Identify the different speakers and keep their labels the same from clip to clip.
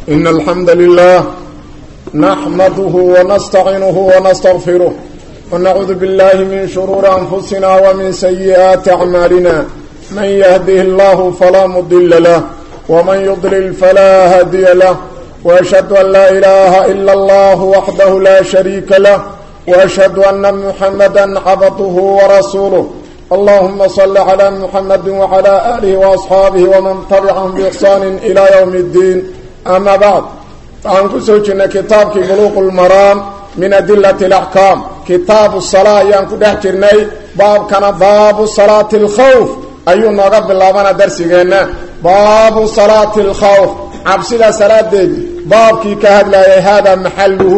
Speaker 1: إن الحمد لله نحمده ونستعينه ونستغفره ونعوذ بالله من شرور أنفسنا ومن سيئات أعمالنا من يهده الله فلا مضل له ومن يضلل فلا هادي له وأشهد أن لا إله إلا الله وحده لا شريك له وأشهد أن محمدا عبده ورسوله اللهم صل على محمد وعلى آله وأصحابه ومن تبعهم بإحسان إلى يوم الدين أما بعد فعن كسوجنا كتابك بلوغ المرام من أدلة الأحكام كتاب الصلاة ينكو دحجرني باب كان باب صلاة الخوف أيو نغب اللابانا درسينا باب صلاة الخوف عبسنا صلاة دي بابكي كهد لا هذا محله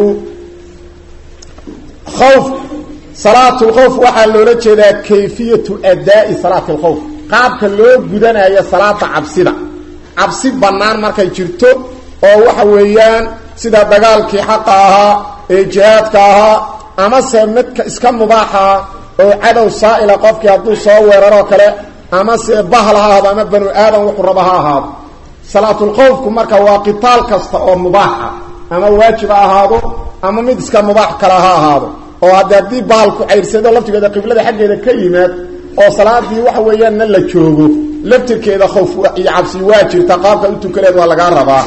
Speaker 1: خوف صلاة الخوف waxaa loola jeedaa kayfiyatu adaa'i salaati alkhawf qaabka loo gudanayo salaada cabsida cabsi bannaan markay jirto oo waxa weeyaan sida dagaalkii xaqa ahaa ee jihaadka ahaa amase midka iska mubaaxaa oo cadow saa'ila qofkii hadduu soo weeraroo kale amase bahal ha ahaado ama banu aadan wuxuu raba ha ahaado salaatulkhawfku marka waa qitaal kasta oo mubaaxa ama waajib ha ahaado ama mid iska mubaax kale ha ahaado oo hadde haddii bahalku cayrsado laftigeeda qiblada xaggeeda ka yimaad oo salaadii waxa weeyaanna la joogo laftirkeeda khowf iyo cabsi waa jirta qaabka u tukaleed waa lagaa rabaa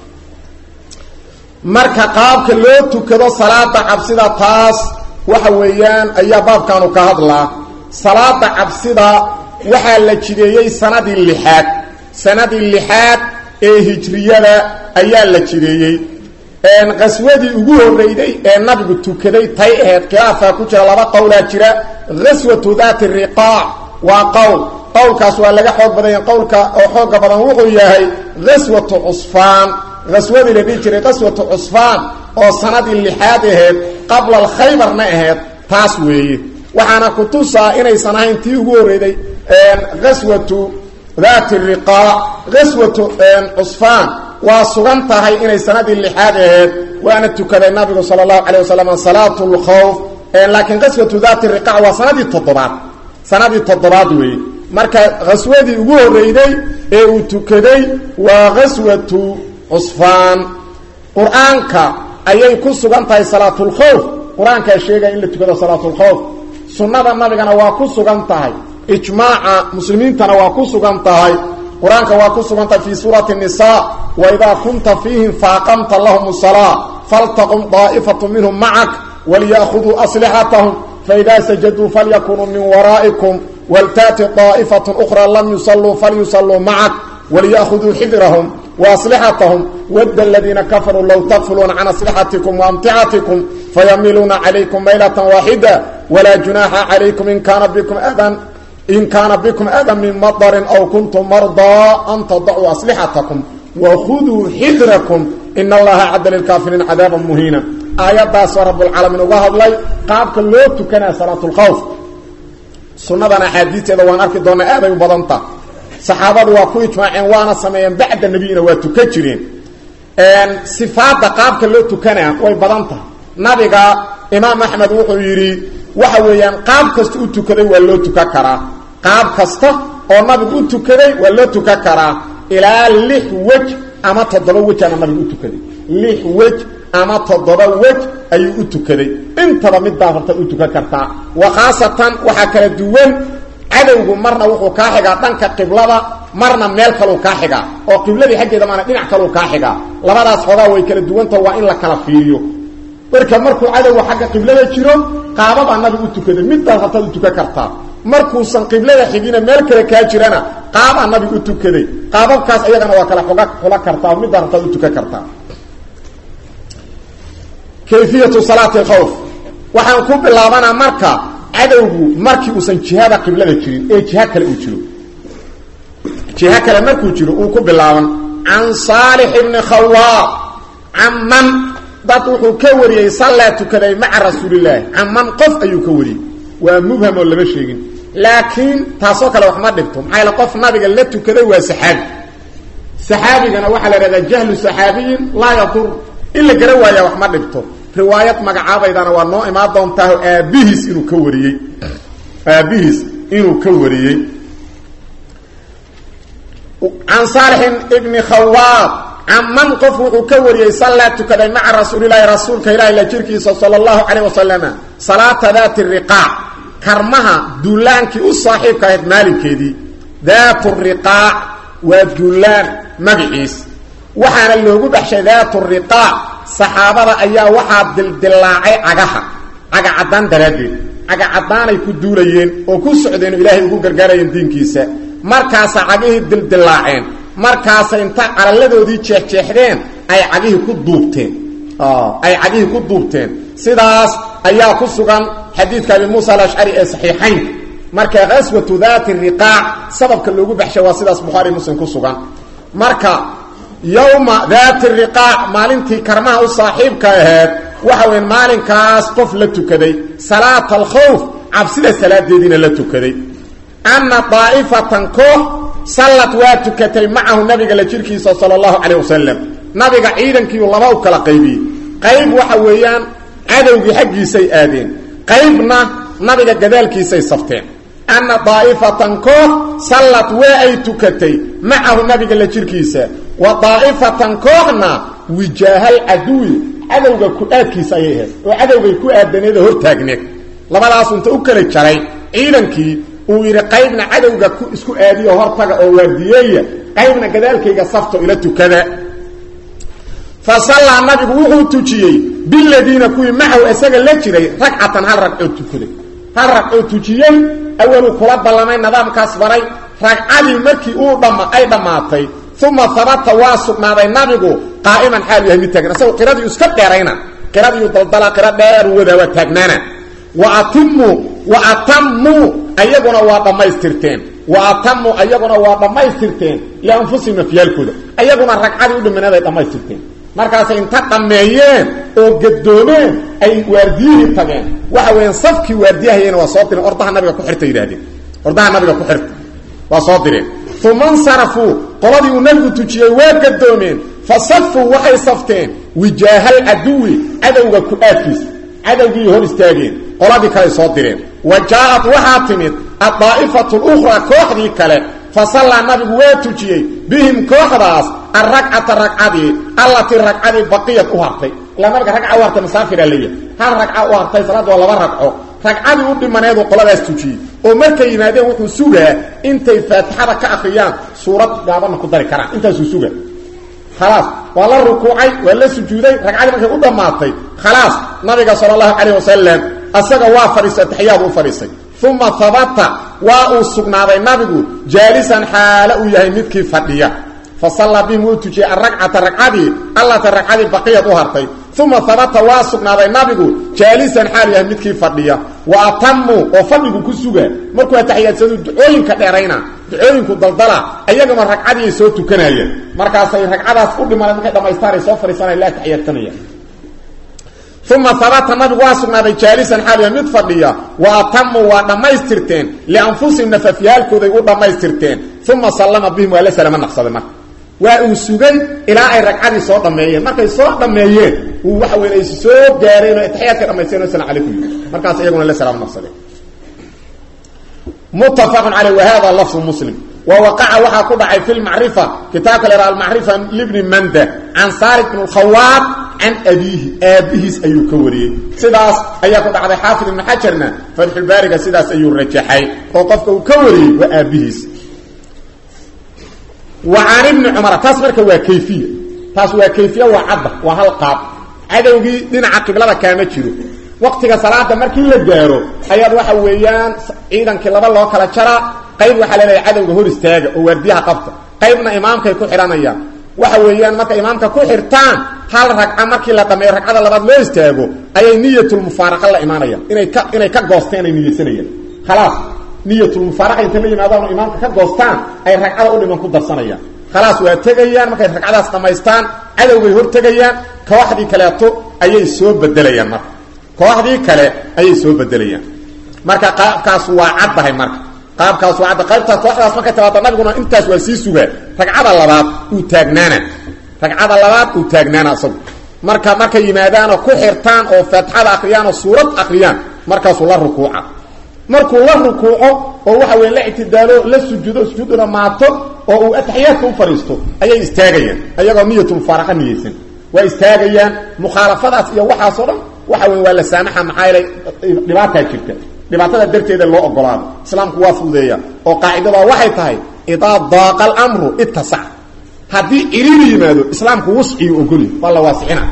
Speaker 1: marka qaabka loo tukado salaada cabsida taas waxa weeyaan ayaa baabkaanu ka hadlaa salaada cabsida waxaa la jideeyey sanadii lixaad sanadii lixaad ee hijriyada ayaa la jideeyey qaswadii ugu horreyday ee nabigu tukaday tay aheyd khilaafaa ku jira laba qowlaa jira qaswatu daati riqaac waa qowl qowlkaas waa laga xoog badanya qowlka oo xooga badan wuxuu yahay qaswatu cusfaan qaswadii la dhihi jiray qaswatu cusfaan oo sanadii lixaad aheyd qabla alkhaybarna aheyd taas weeye waxaana ku tusaa inaysan ahayn tii ugu horreyday qaswatu daati riqaac qaswatu cusfaan waa sugan tahay inay sanadii lixaad aheyd waana tukaday nabigu sala allahu calay wasalam salaatu lkhawf laakiin qaswatu daati riqac waa sanadii toddobaad sanadii toddobaad weeye marka qaswadii ugu horreyday ee uu tukaday waa qaswatu cusfaan qur-aanka ayay ku sugan tahay salaatulkhawf qur-aankaa sheegaya in la tukado salaatulkhawf sunnada nabigana waa ku sugan tahay ijmaaca muslimiintana waa ku sugan tahay qur-aanka waa ku sugantahay fii suurati nisa waidaa kunta fiihim faaqamta lahum salaa faltaqum daa'ifatu minhum macak walyakhuduu aslixatahum faidaa sajaduu falyakunuu min waraa'ikum waltaati daa'ifatu ukhraa lam yusalluu falyusalluu macak walyakhuduu xidrahum waaslixatahum wadda aladiina kafaruu low takfuluuna can aslixatikum waamticatikum fayamiluuna calaykum maylatan waaxida walaa junaaxa calaykum in kaana bikum adan in kaana bikum adan min madarin aw kuntum mardaa an tadacuu aslixatakum wakhuduu xidrakum in allaha cadda lilkaafiriin cadaaban muhiina aayaddaasoo rabbulcaalamiin uga hadlay qaabka loo tukanaya salaatulkhawf sunnadan axaadiisteeda waan arki doonaa aaday u badanta saxaabadu waa ku ijmaaceen waana sameeyeen bacda nebiyina waa tukan jireen sifaadda qaabka loo tukanaya way badan tahay nabiga imaam axmed wuxuu yidhi waxa weeyaan qaab kasta u tukaday waa loo tukan karaa qaab kasta oo nabigu u tukaday waa loo tukan karaa ilaa lix wej ama toddoba wejaana nabigu u tukaday lix wej ama toddoba wej ayuu u tukaday intaba midbaa horta u tukan kartaa wa khaasatan waxaa kala duwan cadowgu marna wuxuu kaa xigaa dhanka qiblada marna meel kaluu kaa xigaa oo qibladii xaggeeda maana dhinac kaluu kaa xigaa labadaas xoogaa way kala duwanta waa in la kala fiiriyo marka markuu cadowga xagga qiblada jiro qaababaa nabigu u tukaday midbaad hortaad u tukan kartaa markuusan qiblada xigina meel kale kaa jirana qaabaa nabigu u tukaday qaababkaas ayagana waa kala oga xula kartaa midbaa hortaad u tukan kartaa kayfiyatu salaati alkhawf waxaan ku bilaabanaa marka cadowgu markii uusan jihada qiblada jirin ee jiha kale uu jiro jiha kale markuu jiro uu ku bilaaban can saalix ibni khawaab caman dad wuxuu ka wariyey sallaa tukaday maca rasuulilaahi caman qof ayuu ka wariyey waa mubham oo lama sheegin laakiin taasoo kale wax ma dhibto maxaa yaele qof nabiga la tukaday waa saxaabi saxaabigana waxaa la ihahdaa jahlu saxaabiyin laa yadur in la gara waayaa wax ma dhibto riwaayad magacaabaydana waa noo imaan doontaaho aabbihiis inuu ka wariyey aabbihiis inuu ka wariyey can saalixin ibni khawaab caman qof wuxuu ka wariyey sallaa tukaday maca rasuulilaahi rasuulka ilaahi la jirkiisa sala allahu calayh wasalama salaata daati riqaac karmaha duulaankii u saaxiibka ahayd maalinkeedii daatu riqaac waa duulaan magaciis waxaana loogu dhexshay daatu riqaac saxaabada ayaa waxaa dildilaacay cagaha caga caddaan daraaddeed caga caddaanay ku duulayeen oo ku socdeen oo ilaahay ugu gargaarayeen diinkiisa markaasa cagihii dildilaaceen markaasa inta calalladoodii jeexjeexdeen ay cagihii ku duubteen ay cagihii ku duubteen sidaas ayaa ku sugan xadiidka abi muusa alashcari ee saxiixaynka marka qaswatu daati riqaac sababka loogu baxshay waa sidaas bukhaari muslim ku sugan marka yowma daati riqaac maalintii karmaha u saaxiibka aheed waxa weyn maalinkaas qof la tukaday salaata alkhawf cabsida salaadeediina la tukaday anna daa'ifatan koox sallad waa tukatay macahu nabiga la jirkiisa sala allahu calayh wasalam nabiga ciidankiiu laba u kala qaybiyey qayb waxa weeyaan cadowgii xaggiisay aadeen qaybna nabiga gadaalkiisay safteen anna daa'ifatan koox sallad waa ay tukatay macahu nabiga la jirkiisa wa daa'ifatan kooxna wijaahal caduwi cadowga ku-aadkiisa ayay ahayd oo cadowgay ku aadaneed oo hortaagneed labadaas inta u kala jaray ciidankii uu yidhi qaybna cadowga ku isku aadiyo hortaga oo waardiyeeya qaybna gadaalkayga safto ila tukada fa sallaa nabigu wuxuu tujiyey biladiina kuwii macahu isaga la jiray ragcatan hal ragcoo tukaday hal ragcoo tujiyey awaluu kula ballamay nidaamkaas baray ragcadii markii uu dhama ay dhammaatay uma habata waa sugnaaday nabigu qaa'iman xaalu yahay mid taagan isagoo qiradii iska dheerayna qiradiiu daldala qiro dheer wadaa waa taagnaana wa atimuu wa atamuu ayaguna waa dhammaystirteen wa atamuu ayaguna waa dhammaystirteen lianfusihim nafyaalkooda ayaguna ragcadii u dhimaneed ay dhammaystirteen markaasay inta dhammeeyeen oo gadoomeen ay waardiyihii tageen waxa weeyaan safkii waardiyahayena waa soo direen ordaha nabiga ku xirta yidhahdeen ordaha nabiga ku xirta waa soo direen uma insarafuu qoladii uu nabigu tujiyey waa gadoomeen fa safuu waxay safteen wijaahal caduwi cadowga ku-aadkiisa cadowgii hor istaageen qoladii kale soo direen wa jaa-ad waxaa timid addaa'ifatu lukhraa kooxdii kale fa sallaa nabigu waa tujiyey bihim kooxdaas alragcata ragcadii allatii ragcadii baqiyad u hartay ilaa nabiga ragca u hartay masaafiraa leeyahay hal ragca u hartay salaadda waa laba ragco ragcadii u dhimaneeduu qoladaas tujiyey oo markay yimaadeen wuxuu sugaa intay faatixada ka akriyaan suurad gaabanna ku dari karaan intaasuu suga khalaas waa la rukuucay waa la sujuuday ragcadii markay u dhammaatay khalaas nabiga sala allahu calayh wasalam asaga waa fadhiistay ataxiyaadu u fadhiistay uma habata waa uu sugnaaday nabigu jaalisan xaalo uu yahay midkii fadhiya fa sallaa bihim wuu tujiyey alragcata ragcadii allata ragcadii baqiyad u hartay uma habata waa sugnaaday nabigu jaalisan xaal yahay midkii fadhiya wa atamuu oo fadhigu ku suga markuu ataxiyaadsadu ducooyinka dheerayna ducooyinku daldala ayagama ragcadii ay soo tukanayeen markaasay ragcadaas u dhimaneen markay dhamaystaan ay soo fadhiisanaya la ataxiyaadsanaya uma habata nabigu waa sugnaaday jaalisan xaal yahay mid fadhiya wa atamuu waa dhammaystirteen lianfusihim nafafyaalkooday u dhammaystirteen uma sallama bihim waa la salama naqsaday marka waa uu sugay ilaa ay ragcadii soo dhammeeyeen markay soo dhammeeyeen uu waxa weyn ay soo gaareen oo ataxiyaadka dhamaysteen o salam calaykum yii markaas iyaguna la salaam naqsadeen muttafaqun caleyh wa hada lafdu muslim wa waqaca waxaa ku dhacay fi lmacrifa kitaabka la yhaha almacrifa libni manda can saarik bn lkhawaab can abiihi aabbihiis ayuu ka wariyey sidaas ayaa ku dhacday xaafid ibnu xajarna fatxulbaariga sidaas ayuu rajaxay oo qofka uu ka wariyey waa aabbihiis wa can ibni cumara taas marka waa kayfiya taas waa kayfiya waa cadda waa hal qaab cadowgii dhinaca qiblada kaama jiro waqtiga salaada markii la gaaro ayaad waxa weeyaan ciidankii laba loo kala jaraa qayb waxaa laleeyahay cadowga hor istaaga oo waardiyaha qabta qaybna imaamkay ku xidhanayaan waxa weeyaan markay imaamka ku xirtaan hal ragca markii la dhameeyo ragcada labaad loo istaago ayay niyatulmufaaraqa la imaanayaan inay ka inay ka goosteen ay niyeysanayaan khalaas niyatulmufaaraqa intay la yimaadaan oo imaamka ka goostaan ay ragcada u dhiman ku darsanayaan khalaas waa tegayaan markay ragcadaas dhammaystaan cadowgay hor tegayaan kooxdii kaleeto ayay soo bedelayaan marka kooxdii kale ayay soo bedelayaan marka qaabkaas waa caddahay marka qaabkaas waa cadda qaybtaas kooxdaas markay timaado nabiguna intaas waa sii sugaa ragcada labaad uu taagnaana ragcada labaad uu taagnaana asagu marka markay yimaadaanoo ku xirtaan oo faatixada akriyaan oo suurad akriyaan markaasuu la rukuuca markuu la rukuuco oo waxa weya la ictidaalo la sujuudo sujuudu dhamaato oo uu ataxiyaadka u fadhiisto ayay istaagayaan ayagoo niyatulfaaraqa niyeysan waa istaagayaan mukhaalafadaas iyo waxaasoo dhan waxa wey waa la saamaxa maxaa yeelay dhibaataa jirta dhibaatada darteeda loo ogolaado islaamku waa fududeeya oo qaacidadaa waxay tahay idaa daaqa alamru ittasac haddii ciriiri yimaado islaamku wusciyu ogolya waa la waasixina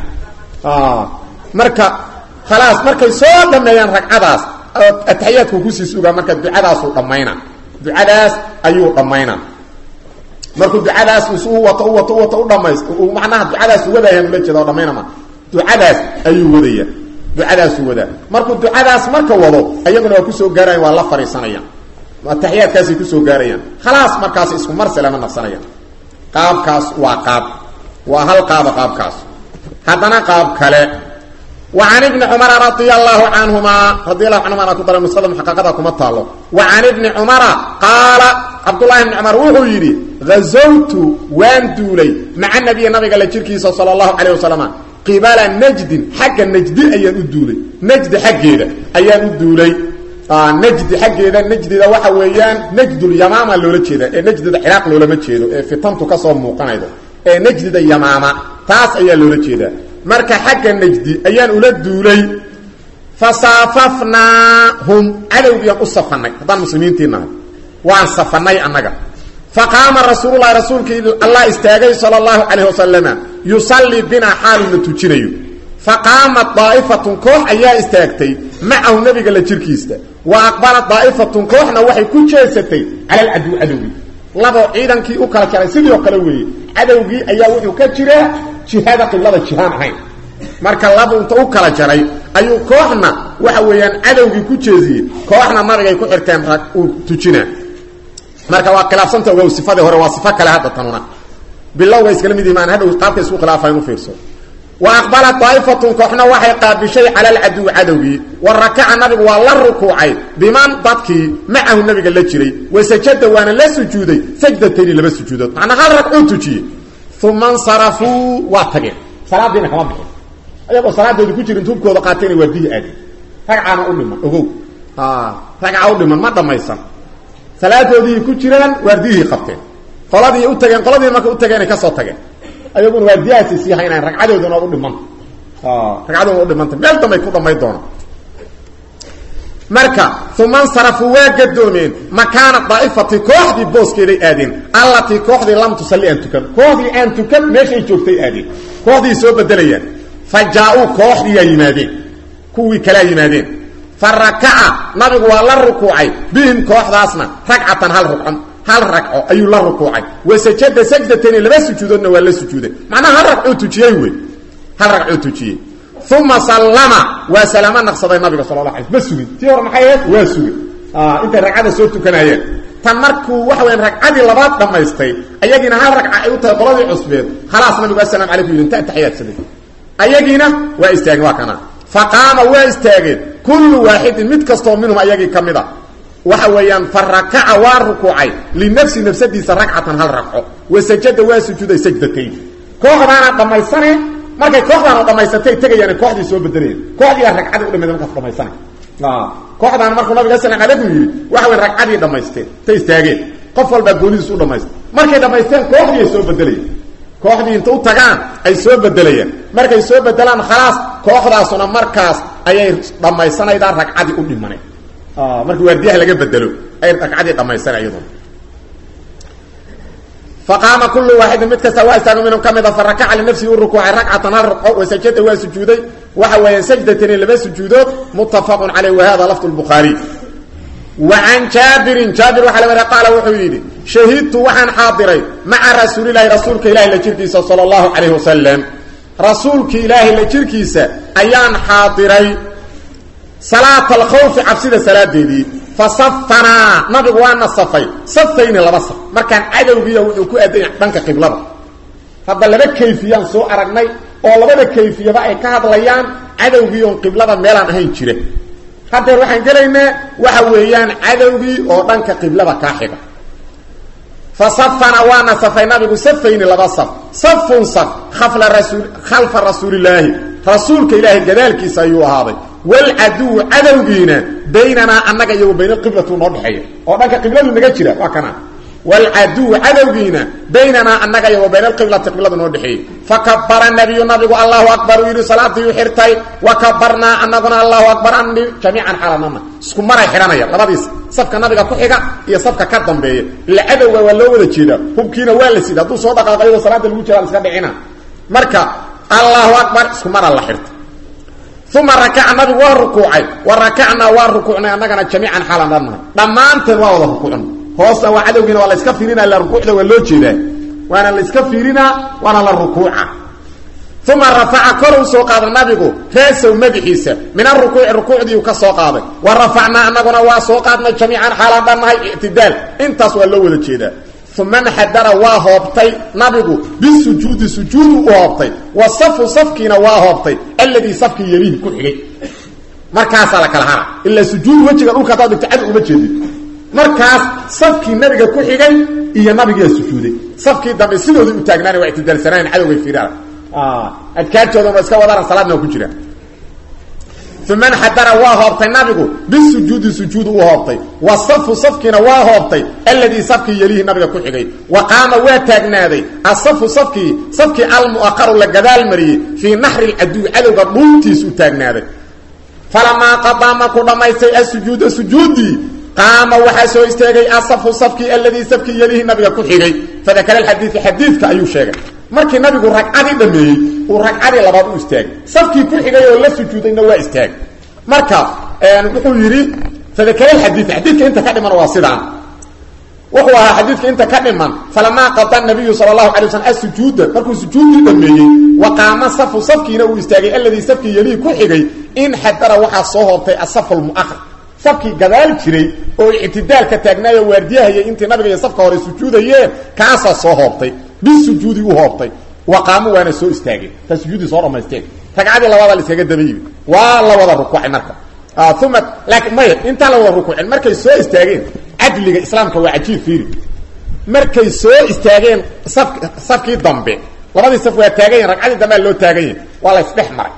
Speaker 1: marka khalaas markay soo dhameeyaan ragcadaas ataxiyaadku kusii sugaa marka ducadaasuu dhammayna ducadaas ayuu dhammayna markuu ducadaas u wato u wato u wato u dhamays macnaha ducadaas wadayaan ula jeeda oo dhamaynama ducadaas ayuu wadaya ducadaasuu wadaa markuu ducadaas marka wado ayaguna waa kusoo gaarayan waa la fadhiisanayaan ataxiyaadkaasay kusoo gaarayaan khalaas markaas isku mar salama naqsanayaan qaabkaas waa qaab waa hal qaaba qaabkaas haddana qaab kale wa can ibni cumara radia allahu canhuma radi allahu canhuma ana ku dara nusada muxaqaqada kuma taalo wa can ibni cumara qaala cabdullahi ibni cumar wuxuu yidhi hazawtu waan duulay maca nabiyi nabiga la jirkiisa sala allahu calayh wasalam qibala najdin xagga najdi ayaan u duulay najdi xaggeeda ayaan u duulay najdi xaggeeda najdida waxa weeyaan najdulyamaama loola jeeda ee najdida ciraaq loolama jeedo ee fitantu kasoo muuqanaydo ee najdida yamaama taas ayaa loola jeedaa marka xagga najdi ayaan ula duulay fasaafafnaahum cadowgiiaan u safanay haddaan muslimiintii nahay waan safanay annaga faqaama rasuululahi rasuulkii allah istaagay sala allahu calayh wasalama yusallii binaa xaaluna tujinayo faqaamat daa'ifatun koox ayaa istaagtay macahu nabiga la jirkiista wa aqbalat daa'ifatun kooxna waxay ku jeesatay cala alcaduw cadowgii laboo ciidankii u kala jaray sidii oo kale weeye cadowgii ayaa wuxuu ka jiraa jihada qiblada jihaan ahayn marka laba inta u kala jaray ayuu kooxna waxa weeyaan cadowgii ku jeesiyey kooxna nabigay ku xirteen rag uu tujinaa marka waa khilaafsanta ogow sifadii hore waa sifo kale hadda tanuna bilowga iskala mid imaan hadhow qaabka isku khilaafayn u fiirso wa aqbalat daa'ifatun kooxna waxay qaabishay cala alcaduw cadowgii wa rakaca nabigu waa la rukuucay biman dadkii macahu nabiga la jiray wa sajada waana la sujuuday sajdatayni laba sujuudood macnaa hal ragcuu tujiyey uma nsarafuu waa tageen salaadiina kama bixin ayagoo salaadoodi ku jirin tuubkooda qaatayna waa biyi aadeen ragcaana u dhiman ogow ragca u dhiman ma dhammaysan salaadoodii ku jiraan waardiyihii qabteen qoladii u tageen qoladii marka u tageenay ka soo tageen ayaguna waardiyahaasay sii haynayan ragcadooduna u dhimanta ragcadooduna u dhimanta meel dambay ku dhamay doonaan marka uma nsarafuu waa gadoomeen makaana daa'ifati kooxdii booskeeday aadeen allatii kooxdii lam tusalli aan tukan kooxdii aan tukan meeshay joogtay aadeen kooxdii soo bedelayaan fa jaa-uu kooxdiiyaa yimaadeen kuwii kalaa yimaadeen fa rakaca nabigu waa la rukuucay bihim kooxdaasna ragcatan hal rucon hal ragco ayuu la rukuucay wa sajada sajdatayni laba sujuudoodna waa la sujuuday macnaha hal ragcuu tujiyey wey hal ragcuu tujiyey uma sallama waa salaamo naqsaday nabiga sala la ala ma sugin tii hore maxay ahayd waa sugin intay ragcada soo tukanayeen tan markuu waxa weyaan ragcadii labaad dhammaystay ayagiina hal ragca ay u tahay qoladii cusbeed khalaas nabigu asalaam calaykum yidhi inta ataxiyaadsaday ayagiina waa istaageen waa kana fa qaama waa istaageen kullu waaxidin mid kastoo minhum ayagii ka mid a waxa weeyaan fa rakaca waa rukuucay linafsi nafsadiisa ragcatan hal ragco wa sajada waa sujuuday sajdatayn kooxdaana dhammaysane markay kooxdaana dhammaysatay tegayaan kooxdii soo bedelayan kooxdiiaa ragcadii u dhammayda markaas dhamaysana kooxdaana markuu nabiga asalaam calaykum yidhi waxa weyan ragcadii dhammaysteen ta istaageen qof walbaa goonidiis u dhamaystay markay dhammaysteen kooxdii ay soo bedelayan kooxdii inta u tagaan ay soo bedelayaan markay soo bedelaan khalaas kooxdaasuna markaas ayay dhammaysanaydaa ragcadii u dhimanay markii waardiyaha laga bedelo ay ragcadii dhammaysana iyaduna faqaama kullu waaxidin mid kasta waa istaago minhum ka mida fa rakaca linafsihi u rukuucay ragcatan hal ragco wa sajada waa sujuuday waxa weeyaan sajdatani laba sujuudood muttafaqun caleyh wa hada lafdu lbukhaariy wa can jaabirin jaabir waxaa la wada qaala wuxuu yidhi shahidtu waxaan xaadiray maca rasuulilahi rasuulka ilahi la jirkiisa sala allahu calayhi wasalam rasuulki ilaahay la jirkiisa ayaan xaadiray salaata alkhawfi cabsida salaadeedii fa safanaa nabigu waana safay safayni laba saf markaan cadowgiiya wuxuu ku aadanya dhanka qiblada hadda laba kayfiyaan soo aragnay oo labada kayfiyaba ay ka hadlayaan cadowgiion qiblada meelaan ahayn jira haddeer waxaan gelaynaa waxa weeyaan cadowgii oo dhanka qiblada kaa xiga fa safana waana safay nabigu safayni laba saf safun saf khafla rasul khalfa rasuulilaahi rasuulka ilaahay gadaalkiisa ayuu ahaaday walcaduwu cadowgiina baynanaa annaga iyo wa bayna alqiblatu noo dhexeeya oo dhanka qibladu naga jira waa kana waalcaduw cadowgiina baynanaa annaga iyo wa bayna alqiblati qiblada noo dhexeeyey fakabara nabiyu nabigu allahu akbar uu yidhi salaadii u xirtay wa kabarnaa anaguna allahu akbar ani jamiican xalanana isku maray xidhanaya labadiis safka nabiga ku xiga iyo safka ka dambeeya ila cadowga waa loo wada jeedaa hubkiina waa la sida hadduu soo dhaqaaqayo salaada lagu jira iska dhicina marka allahu akbar isku mara la xirta uma rakaca nabigu waa rukuucay wa rakacnaa waa rukuucnay annagana jamiican xaalan dhannahay dhammaanteen waa wada rukuucn hoosna waa cadowgiina waa la iska fiirinaa la rukuucda waa loo jeedaa waana la iska fiirinaa waana la rukuuca uma rafaca kor u soo qaada nabigu raasow madaxiisa min arukuuci rukuucdiiu ka soo qaaday wa rafacnaa annaguna waa soo qaadnay jamiican xaalan dhannahay ictidaal intaas waa loo wada jeedaa uma nxadara waa hoobtay nabigu bisujuudi sujuudu u hoobtay wa safu safkiina waa hoobtay alladii safkii yelihi ku xigay markaasaa la kala hara ilaa sujuud wejiga dhulka hadaad dhigto cad uma jeedid markaas safkii nabiga ku xigay iyo nabigiia sujuuday safkii dambe sidooda u taagnaana waa ictidaalsanaayan cadowgay fiiraan adkaartoodan waa iska wadaaran salaadna waa ku jiraan uma nxadara waa hoobtay nabigu bisujuudi sujuudu u hoobtay wa safu safkiina waa hoobtay alladii safkii yelihi nabiga ku xigay wa qaama waa taagnaaday asafu safkii safkii almu'aqaru la gadaal mariyey fii naxri lcaduwi cadowga dhuuntiis u taagnaaday falamaa qadaa markuu dhammaystay asujuuda sujuudii qaama waxaa soo istaagay asafu safkii alladii safkii yelihi nabiga ku xigay fadakara alxadiidu xadiidka ayuu sheegay markii nabigu ragcadii dhameeyey uu ragcadii labaad u istaagay safkii ku xigay oo la sujuudayna waa istaagay marka wuxuu yidhi fadakara alxadiid xadiidka inta ka dhiman waa sidaan wuxuu ahaa xadiidka inta ka dhiman falamaa qada nabiyu sala allahu alay waslam asujuuda markuu sujuudii dhameeyey wa qaama safu safkiina uu istaagay alladii safkii yelihii ku xigay in xadara waxaa soo hoobtay asafu lmu'ahar safkii gadaal jiray oo ictidaalka taagnaayo waardiyahayay intii nabiga iyo safka hore sujuudayeen kaasaa soo hoobtay bisujuudi u hoobtay wa qaamu waana soo istaageen taa sujuudii soo dhamaysteen ragcadii labaada la iskaga daba yimid waa la wada rukuucay marka uma laakiin maya intaan la wada rukuucin markay soo istaageen cadliga islaamka waa cajiib fiiri markay soo istaageen saf safkii dambe labadii saf waa taagan yahin ragcadii dambea loo taagan yahi waa la isdhex maray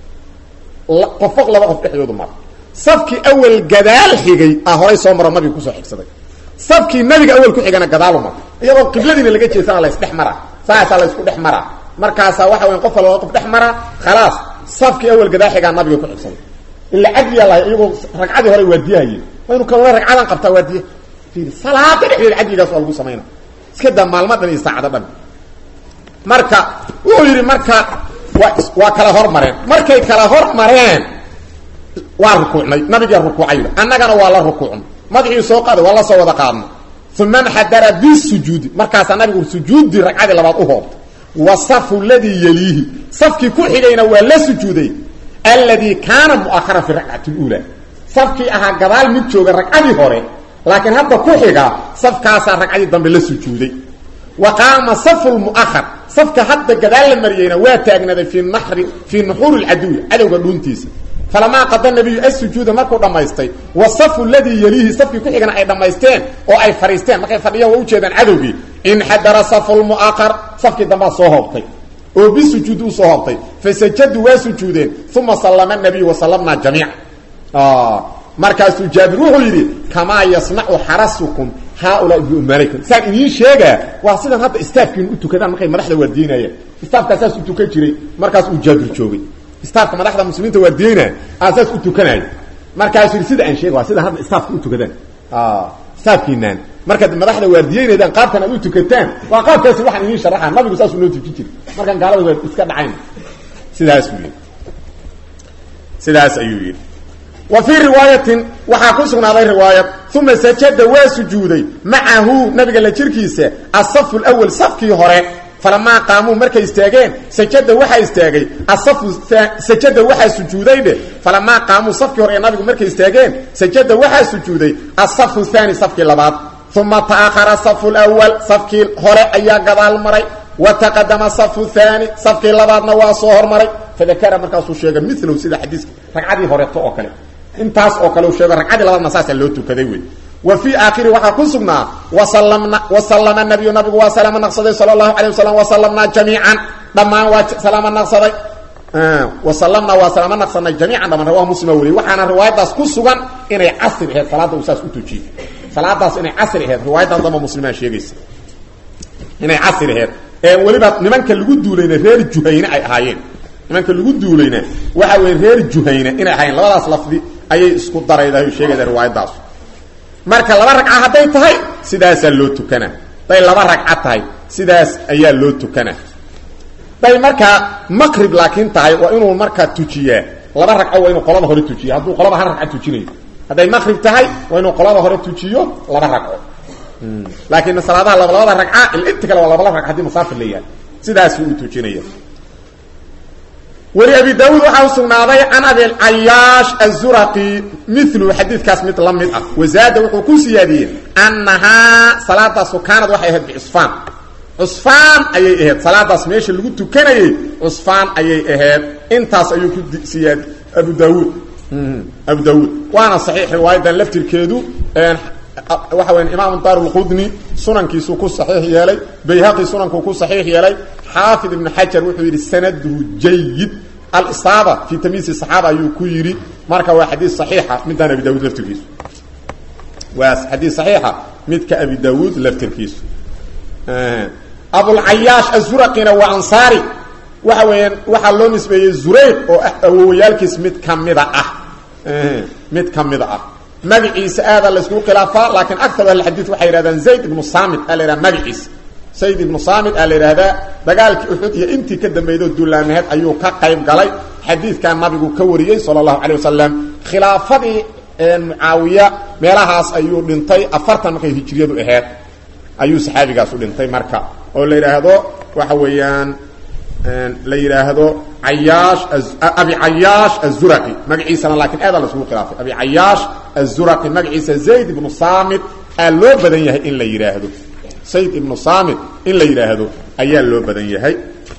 Speaker 1: qofo laba qof dhexdoodu mara safkii awel gadaal xigay ah horay soo maro nabiga kusoo xigsaday safkii nabiga awel ku xigana gadaalu maro iyadoo qibladiina laga jeesana la isdhex maraa saasaa la isku dhex maraa markaasaa waxa weya qof laba qof dhex maraa khalaas safkii awel gadaal xigaa nabiga ku xigsaday ila cadliyaa lahay iyagoo ragcadii hore waardiyahayeen waynu kalona ragcadan qabtaa waardiya fiiri salaada dhexdeeda cadligaas waa lagu samayna iska daa maalmo dhan iyo saacado dhan marka wuxuu yidhi marka waa waa kala hormareen markay kala hormareen waa rukuucnay nabigaa rukuucay annagana waa la rukuucnay madaxii soo qaaday waa la soo wada qaadnay uma nxadara bisujuudi markaasaa nabigu sujuuddii ragcadii labaad u hoobtay wa safu ladii yeliihi safkii ku xigayna waa la sujuuday alladii kaana mu'aharan fi rakcati اluula safkii ahaa gadaal mid jooga ragcadii hore laakiin hadda ku xiga safkaasaa ragcadii dambe la sujuuday wa qaama safu lmu'ahar safka hadda gadaal la mariyeyna waa taagnaaday fii nari fii nuxuuri lcaduwi cadowga dhuuntiisa falamaa qada nabiyu asujuuda markuu dhammaystay wa safu ladii yeliihi safkii ku xigana ay dhammaysteen oo ay fadhiisteen markay fadhiyaan waa ujeedaan cadowgii inxadara safu lmu'aqar safkii dambaa soo hoobtay oo bisujuudi usoo hoobtay fasajaduu waa sujuudeen uma sallama nabiyu wasallamnaa jamiica markaasuu jaabir wuxuu yidhi kamaa yasnacu xarasukum haaulaa biumaanikum saan idiin sheegaa waa sidan hadda istaafkiinu u tukadaan markay madaxda waardiyeynayaan istaafkaa saas u tukan jiray markaas uu jaabir joogay istaafka madaxda muslimiinta waardiyeynaya aa saas u tukanaya markaasuu yidhi sida aan sheega waa sida hadda istaafka u tukadaan istaafkiinaan markaad madaxda waardiyeynaydaan qaabkan aad u tukataan waa qaabkaasi waxaan idiin sharaxaa nabigu saasuu noo tukin jiray markaan gaalada waa iska dhacayn sidaasuu yidhi sidaas ayuu yidhi wa fii riwaayatin waxaa ku sugnaaday riwaayad uma sajada waa sujuuday macahu nabiga la jirkiisa asafu lwal safkii hore falamaa qaamuu markay istaageen sajada waxaa istaagay asafu sajada waxaa sujuuday dhe falamaa qaamuu safkii hore ee nabigu markay istaageen sajada waxaa sujuuday asafu haani safkii labaad uma ta'ahara safu lwal safkii hore ayaa gadaal maray wa taqadama safu haani safkii labaadna waa soo hormaray fadakara markaasuu sheegay milow sida xadiiska ragcadii horeeto oo kale intaas oo kale u sheego ragcadii labaadna saasaa loo tukaday wey wa fii aakhiri waxaa ku sugnaa wasalamna wasallama nabiyu nabigu waa salaamo naqsaday sala allahu calay wasalam wasallamnaa jamiican dhammaan waa salaamo naqsaday wasallamnaa waa salaamo naqsanay jamiican dhammaan rawahu muslima weliy waxaana riwaayadaas ku sugan inay casri ahayd salaadda uu saas u tujiyey salaadaas inay casri aheyd riwaayadan damba muslimaan sheegaysa inay casri aheyd ee weliba nimanka lagu duulayna reer juhayne ay ahaayeen nimanka lagu duulayna waxa weye reer juhayne inay ahaayeen labadaas lafdi ayay isku daraydahay sheegaysa riwaayadaas marka laba ragca hadday tahay sidaasaa loo tukanaa hadday laba ragca tahay sidaas ayaa loo tukanaa hadday markaa maqrib laakiin tahay waa inuu markaa tujiyaa laba ragco waa inuu qolada hore tujiya hadduu qolada hal ragca tujinayo hadday maqrib tahay waa inuu qolada hore tujiyo laba ragco laakiin salaadaha laba labada ragca inta kale waa laba laba rag hadii masaafir la yahay sidaasuu u tujinaya weli abi daawuud waxaa u sugnaaday can abilcayaash azuraqi milu xadiidkaas mid la mid ah wazaada wuxuu ku siyaadiyey annahaa salaadaasu kaanad waxay ahayd bicusfaan cusfaan ayay ahayd salaadaas meesha lagu tukanayey cusfaan ayay ahayd intaas ayuu ku siyaad abu daawuud abu daawuud waana saxiix riwaayadan laftirkeedu waxa weya imaamu daarulqudni sunankiisuu ku saxiix yeelay bayhaqi sunankuu ku saxiix yeelay xaafid ibnu xajar wuxuu yidhi sanaduhu jayid alisaaba fii tamyiisi saxaaba ayuu ku yidhi marka waa xadiis saxiixa midaan abi daawuud laftirkiisu waa xadiis saxiixa midka abi daawuud laftirkiisu abulcayaash azuraqina waa ansaari waxa weeyaan waxaa loo nisbeeyey zurayq oo awowayaalkiis mid kamida ah mid kamida ah magaciisa aada layskugu khilaafaa laakiin akar ahlxadiid waxay yidhahdaan zayd ibnu samit aa la yidhaha magaciisa zayd ibnu samit aa la yidhaahdaa dagaalkii uxud iyo intii ka dambeydoo dullaamaheed ayuu ka qayb galay xadiidkan nabigu ka wariyey sala allahu calay wasalam khilaafadii mucaawiya meelahaas ayuu dhintay afartan markay hijriyadu aheyd ayuu saxaabigaas u dhintay marka oo la yidhaahdo waxa weeyaan la yidhaahdo ayaash abi cayaash azuraqi magaciisana laakiin aada laisugu khilaafay abi cayaash azuraqi magaciisa zayd ibnu samit aa loo badan yahay in la yidhaahdo zayd ibnu samit in la yidhaahdo ayaa loo badan yahay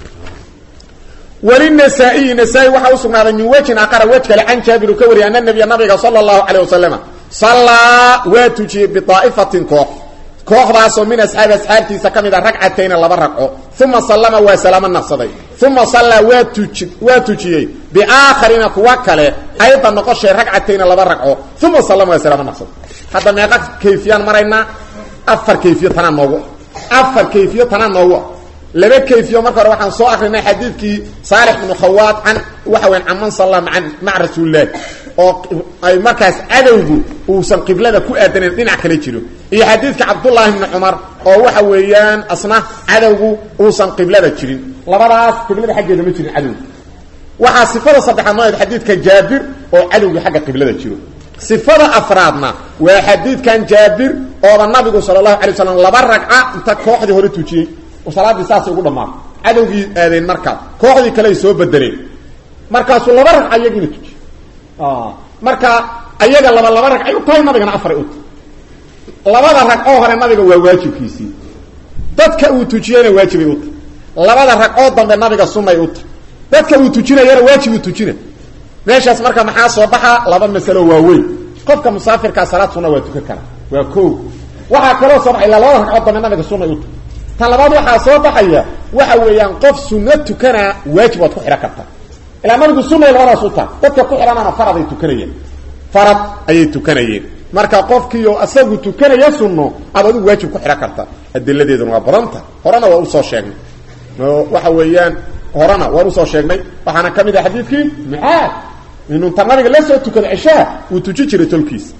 Speaker 1: wlinasaa-iyi nasaa-i waxaa usugnaaday min wejin aqara wej kale can jaabiru ka wariyay ana nabiya nabiga sala allahu calayh wasalama sallaa waa tujiyey biaa'ifatin koox kooxdaasoo min asxaabi asxaabtiisa ka mid a ragcatayna laba ragco uma sallama waa salaamo naqsaday uma sallaa waa tuji waa tujiyey biaakharina kuwa kale ayda noqoshay ragcatayna laba ragco uma sallama waa salaamo naqsaday hadda meeqa kayfiyaan maraynaa afar kayfiyo tanaa noogu afar kayfiyo tanaa noogu ah laba kayfiyo marka hore waxaan soo akrinay xadiidkii saalix ibnu khawaad can waxa weyan can man salla maa maca rasuulilahi oo ay markaas cadowgu uusan qiblada ku aadanayn dhinac kale jiro iyo xadiidka cabdullaahi ibni cumar oo waxa weeyaan asna cadowgu uusan qiblada jirin labadaas qiblada xaggeeda ma jirin cadowgu waxaa sifada saddexaad nooeed xadiidka jaabir oo cadowgii xagga qiblada jiro sifada afraadna waa xadiidkan jaabir ooba nabigu sala allahu alay slam laba ragca inta kooxdii hore tujiyey salaaddii saasay ugu dhammaatay cadowgii aadeen markaas kooxdii kale ay soo bedeleen markaasuu laba ragca iyagiina tujiy marka ayaga laba laba ragcay u tahay nabigana afaray u tahay labada ragcoo hore nabiga waa waajibkiisii dadka uu tujiyeyna waajibay u tahay labada ragcoo dambe nabiga sunnay u tahay dadka uu tujinayana waajibuu tujina meeshaas marka maxaa soo baxa laba masalo waaweyn qofka musaafirkaa salaad sunna waa tukan karaa waa ko waxaa kaloo soo baxay ilaa labada ragcood dambe nabiga sunnay u tahay tan labaad waxaa soo baxaya waxa weeyaan qof sunno tukanaa waajib waad ku xidhan kartaa ilaa nabigu sunay labadaas u taha dadka ku xidhanana farad ay tukanayeen farad ayay tukanayeen marka qofkiio asagu tukanaya sunno aad adigu waajib ku xidhan karta adiladeeduna waa badanta horena waa usoo sheegnay waxa weeyaan horena waan usoo sheegnay waxaana ka mid ah xadiidkii mucaad inuu ta nabiga la soo tukado ceshaha uu tuji jiray tolkiisa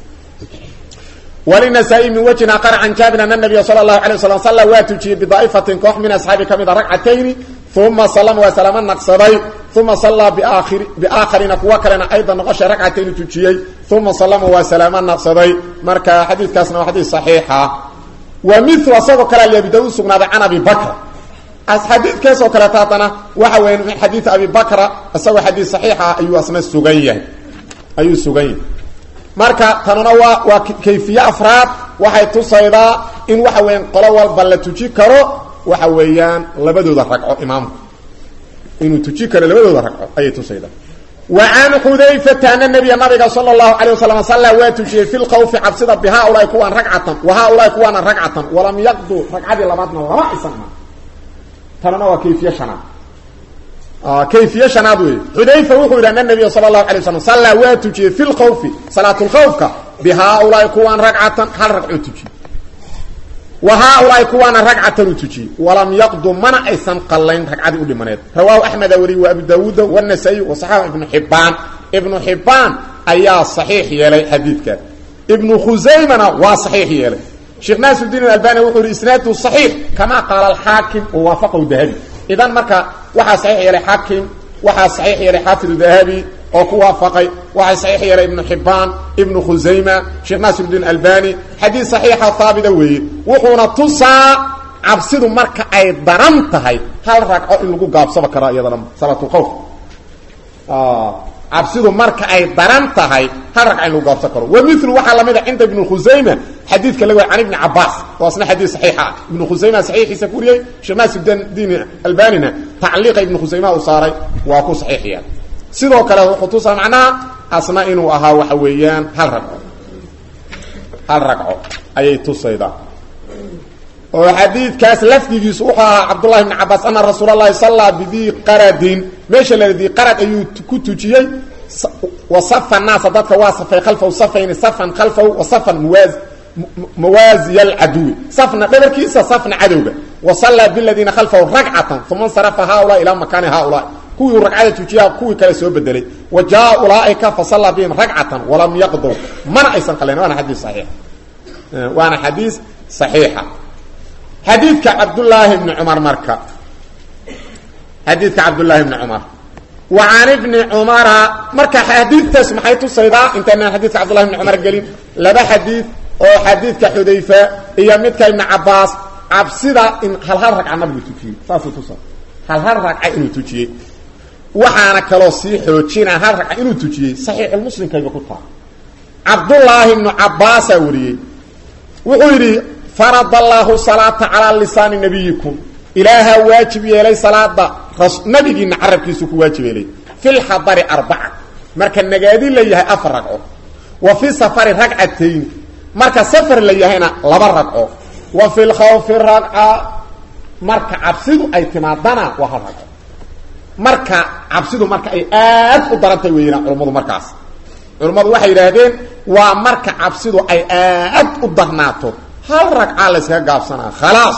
Speaker 1: wlinasaa-i min wejin aqar can jaabir ana nabiya sala allahu alay waslam salla waa tujiyey bidaa'ifatin koox min asxaabi ka mid a ragcatayni uma salama waa salaamo naqsaday uma sallaa biaakhiri biaakharina kuwa kalena ayda noqoshay ragcatayni tujiyey uma sallama waa salaamo naqsaday marka xadiidkaasna waa xadiis saxiixa wa milu asagoo kale ali abi daauud sugnaaday can abi bakr xadiidkaasoo kaleeta haddana waxa weya min xadiid abi bakra isagoo xadiis saxiixa ayuu asna sugan yahay ayuu sugan yahay marka tanuna waa waa kayfiye afraad waxay tusaydaa in waxa weeyaan qolo walba la tuji karo waxa weeyaan labadooda ragco imaamku inuu tuji karo labadooda ragco ayay tusaydaa wa can xudayfata ana nabiya nabiga sala allahu calayh wasalam sallaa waa tujiyey fi lkhawfi cabsida bi haaulaai kuwaan ragcatan wa haaulaai kuwaana ragcatan walam yaqdu ragcadii labaadna lama isan ma tanuna waa kayfiye shanaad kayfiye shanaad wey xudayfa wuxuu yidhi ana nabiya sala allahu alay waslam sallaa waa tujiyey fi lkhawfi salaatulkhawfka bihaaulaai kuwaan ragcatan hal ragcoo tujiyey wa haaulaai kuwaana ragcatan u tujiyey walam yaqdu mana aysan qallayn ragcadii u dhimaneed rawaahu axmeda wariy wa abu daawuuda wanasaa-i wa saxaxu ibnu xibbaan ibnu xibbaan ayaa saxiix yeelay xadiidkan ibnu khusaymana waa saxiix yeelay sheekh naasirudiin albani wuxuu yihi isnaadu saxiix kamaa qaala alxaakim wa waafaqahu dahabi idan marka waxaa saxiix yeelay xaakim waxaa saxiix yeelay xaafid dahabi oo ku waafaqay waxaa saxiix yeelay ibnu xibbaan ibnu khusayma sheekh naasirudiin albani xadiis saxiixa haabita weeye wuxuuna tusaa cabsidu marka ay daran tahay hal ragco in lagu gaabsaba karaa iyadana salaatulkhawf cabsidu marka ay daran tahay hal ragca in lagu gaabsan karo wa milu waxaa lamid a cinda ibnu khusayma xadiidka laga can ibni cabaas oo asna xadiid saxiixa ah ibnu khusayma saxiixiisa ku wariyey sheekh naasirudiin albanina tacliiqa ibnu khusayma uu saaray waa ku saxiix yeelay sidoo kale wuxuu tusaa macnaha asna inuu ahaa waxa weeyaan hal ragco hal ragco ayay tusaydaa oo xadiidkaas lafdigiisu wuxuu ahaa cabdullahi bni cabaas ana rasuul allahi sallaa bidii qaradin meesha la dii qarad ayuu ku tujiyey wasafa naasa dadka waa safay khalfahu safayni safan khalfahu wa safan muwaaz mawaaziya alcaduwi safna dhabarkiisa safna cadowga wa sallaa biladiina khalfahu ragcatan uma insarafa haaulaa ilaa makaani haaulaa kuwii ragcada tujiyaa kuwii kale soo bedelay wa jaa ulaaika fa sallaa bihim ragcatan walam yaqdow mana aysan qalayn waana xadiis saxiix waana xadiis saxiixa xadiidka cabdullaahi bni cumar marka xadiidka cabdullaahi bni cumar wa can ibni cumara marka xadiidtaas maxay tusaydaa intaynaan xadiidka cabdullahi bni cumar gelin laba xadiid oo xadiidka xudayfa iyo midka ibni cabaas cabsida in hal hal ragca nabigu tujiyey saasuu tusa hal hal ragca inuu tujiyey waxaana kaloo sii xoojinaa hal ragca inuu tujiyey saxiixulmuslimkayba ku taha cabdullaahi bnu cabaasaa wariyey wuxuu yidhi farad allaahu salaata calaa lisaani nabiyikum ilaahaa waajib yeelay salaada nabigiina carabkiisu ku waajib yeelay fi lxadari arbaca marka nagaadi la yahay afar ragco wa fi safari ragcatayni marka safar la yahayna laba ragco wa fi lkhawfi ragca marka cabsidu ay timaadana waa hal ragco marka cabsidu marka ay aad u darantahay weeyaan culummadu markaas culummadu waxay yidhaahdeen waa marka cabsidu ay aad u darnaato hal ragca layskaga gaabsanaa khalaas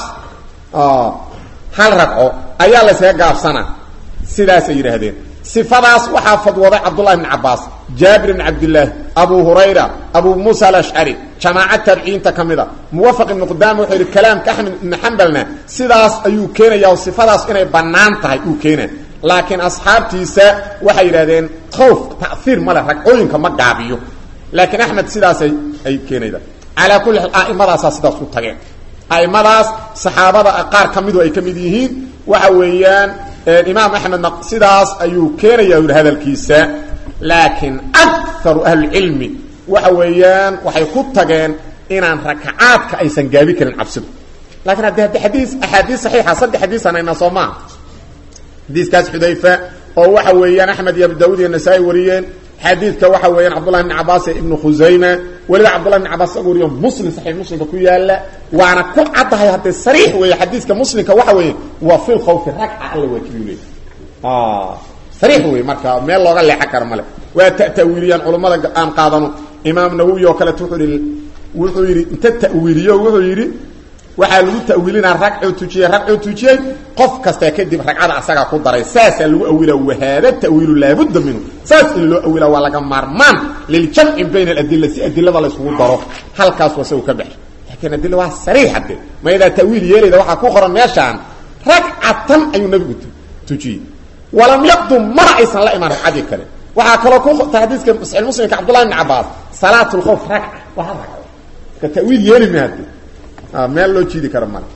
Speaker 1: hal ragco ayaa layskaga gaabsanaa sidaasay yidhaahdeen sifadaas waxaa fadwooday cabdullahi bn cabaas jaabir bn cabdillaahi abu hurayra abu muusa alashcari jamaaca taabiciyiinta ka mid a muwafaq ibnu qudaama wuxuu yidhi kalaamka axmed ibni xambalna sidaas ayuu keenaya oo sifadaas inay bannaan tahay uu keena laakiin asxaabtiisa waxay yidhahdeen khawf ta'iir male ragcooyinka ma gaabiyo laakiin axmed sidaasay ay keenayda calaa kulli xaal a'imadaasaa sidaas u tageen a'imadaas saxaabada qaar ka midu ay ka mid yihiin waxa weeyaan imaam axmedna sidaas ayuu keenaya yidhi hadalkiisa laakiin akaru ahlicilmi waxa weeyaan waxay ku tageen inaan rakacaadka aysan gaabi karin cabsidu lakiin haddi haddi xadiis axaadiis saxiixa saddex xadiisaan ayna soo maaha xadiiskaas xudayfa oo waxa weeyaan axmed iyo abu daawud iyo nasaa-i wariyeen xadiidka waxa weeyaan cabdullahi bn cabaas ee ibnu khusayma weliba cabdullahi bn cabaas isaga wariyo muslim saxiix muslimka ku yaala waana ku caddahay haddee sariix weeye xadiiska muslimka waxa weeye waa fi lkhawfi ragca alla waajibiyu leey sariix wey marka meel looga leexan karo male waa ta'wiiliyaan culummada aan qaadano imaam nawowi oo kaleeto wuxuu yihi wuxuu yidhi inta ta'wiiliyo wuxuu yidhi waxaa lagu ta'wiilinaa ragcuu tujiyey ragcuu tujiyey qof kasta kadib ragcada asagaa ku daray saasaa lagu awila wahaada ta'wiilu laabudda minhu saas in loo awila waa laga maarmaan liljamci bayna aladila si adilada layskugu daro halkaas wasagu ka baxay laakiin adila waa sariix hadde mayadaa ta'wiil yeelayda waxaa ku qoran meeshaan ragcatan ayuu nabigu tujiyey walam yaqdum mana aysan la imaan ragcadii kale waxaa kaloo ku xadiiska saxiix muslimka cabdullahi bn cabaas salaat lkhawf ragca waa hal ragco ka ta'wiil yeeli ma hadde meel loo jiidi karo male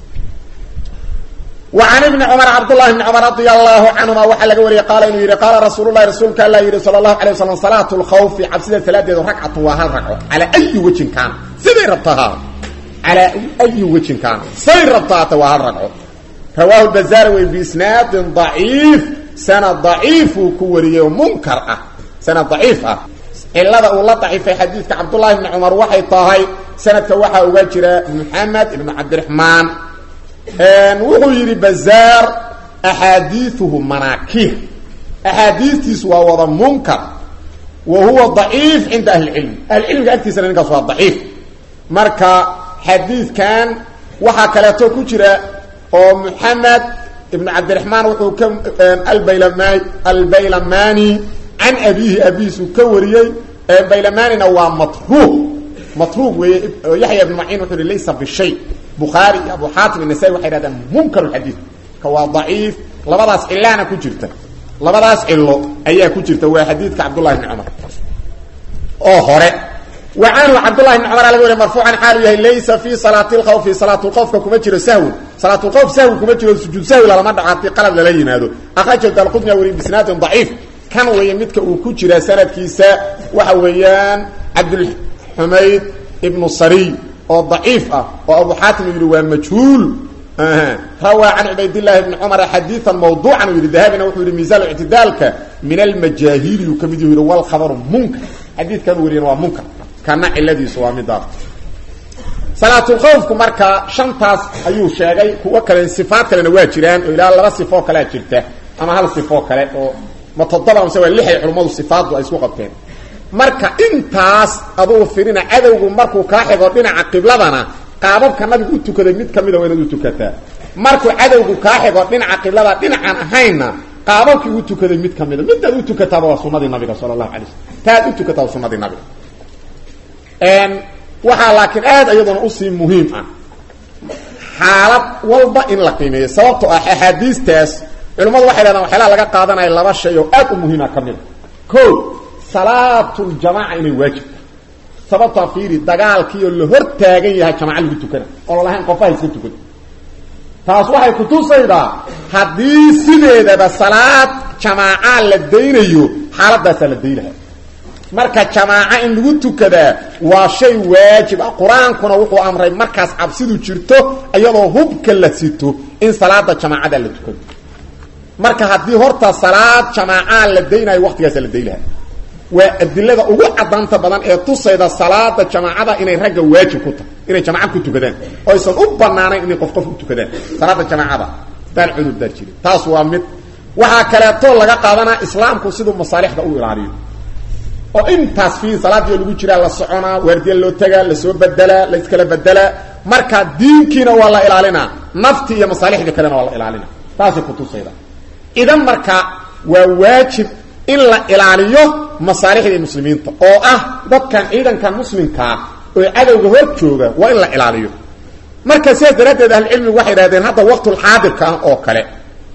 Speaker 1: وعن بن cمر cبداللhi بن cمر رضي الله عنهma waxaa laga wariyay qaal inuu yihi qaala rasuul الlahi rasuulka alla yihi salى الlaه عليه وsلم صلاaة الkhوف cabsida salaadeedu ragcatu waa hal ragco calى أyi wejin kaana siday rabtahaa calى أyi wejin kaana say rabtahaata waa hal ragco rawaahu البزاr wey بisnaadi ضaciif sanad ضaciifuu ku wariyey oo munkar ah sanad ضaciif ah cilada uu la daciifay xadiidka cabdullaahi bni cumar waxay tahay sanadka waxaa uga jira moxamed ibnu cabdiraxmaan wuxuu yidhi bazaar axaadiiuhu manaakiir axaadiistiisu waa wada munkar wa huwa daciif cinda ahlicilmi ahlicilmiga agtiisana ninkaas waa daciif marka xadiidkan waxaa kaleeto ku jira oo moxamed ibn cabdiraxmaan wuxuu ka albaylama albaylamani can abiihi abihiisuu ka wariyey baylamanina waa matruuq matruuq weeye yaxya ibn maciin wuxuu hi laysa bishay bukhaari iyo abu xaatim inasai waxay hahdaan munkar xadiid ka waa daciif labadaas cilaana ku jirta labadaas cilo ayaa ku jirta waa xadiidka cabdullahi bni cumar oo hore wa canhu cabdullahi bni cumar laga wariy marfuucan xaalu yahay laysa fi salaati lkhawfi salaatulkhawfka kuma jiro sahwi salaatulkhawf sahwi kuma jiro sujuud sahwi lalama dhaco haddii qalad lala yimaado akhrajahu dalqudniya wariy bisnaadin daciif kan weeye midka uu ku jira sanadkiisa waxa weeyaan cabdulxumayd ibnu sariy oo daciif ah oo abu xaatim yidhi waa majhuul rawaa can cubaydillaahi bni cumara xadiian mawduucan uu yidhi dahabina wuxuu yidhi miisaan ictidaalka min almajaahili uu ka mid yuu yidhi walkhabaru munkar xadiidkan wariyana waa munkar kana ciladiisu waa midaas salaatulkhawfku marka shantaas ayuu sheegay kuwo kale sifaad kalena waa jiraan oo ilaa laba sifoo kalea jirta ama hal sifoo kale oo ma toddoba mase waa lixay culummadu sifaaddu ay isku qabteen marka intaas adugu firina cadowgu markuu kaa xigo dhinaca qibladana qaababka nabigu u tukaday mid kamida waa inaad u tukataa markuu cadowgu kaa xigo dhinaca qiblada dhinacaan ahaynna qaababkii u tukaday mid kamida midaad u tukataaba waa sunadii nabiga sala allahu alay slm taad u tukataa waa sunadii nabiga waxaa laakiin aad iyaduna usii muhiim ah xaalad walba in la qiimeeyo sababto ah axaadiistaas culimmadu waxay dhahdaan waxyaalaha laga qaadanaya laba shay oo aad u muhiima ka mid a o salaatuljamaaca inay waajibta sababtaa fiiri dagaalkiioo la hor taagan yahay jamaca lagu tukana oo lalahayn qofaha iska tukada taas waxay kutusaydaa haddii sideedaba salaad jamaaca la daynayo xaaladaasaa la daynaha marka jamaaca in lagu tukadaa waa shay waajib ah qur-aankuna wuxuu amray markaas cabsidu jirto iyadoo hubka la sito in salaada jamaacada la tukado marka haddii horta salaad jamaacaa la daynayo waqtigaasa la daylaha waa adilada ugu cadaanta badan ee tusayda salaada jamaacada inay ragga waajib ku tahay inay jamaca ku tukadaan oo aysan u banaanayn inay qof qof u tukadaan salaada jamaacada daan cudurdaar jirin taas waa mid waxaa kaleeto laga qaadanaa islaamku siduu masaalixda u ilaaliyo oo intaas fi salaadii lagu jiraa la soconaa waardiya loo tagaa lasoo bedelaa la iskala bedelaa marka diinkiina waa la ilaalinaa nafti iyo masaalixda kalena waa la ilaalina taasay kutusayda idan marka waa waajib in la ilaaliyo masaalixdii muslimiinta oo ah dadkan ciidankan muslimkaa oo cadowga hor jooga waa in la ilaaliyo marka sidaas daraaddeed ahlucilmigu waxay idhahdeen hadda waqtulxaadirka ah oo kale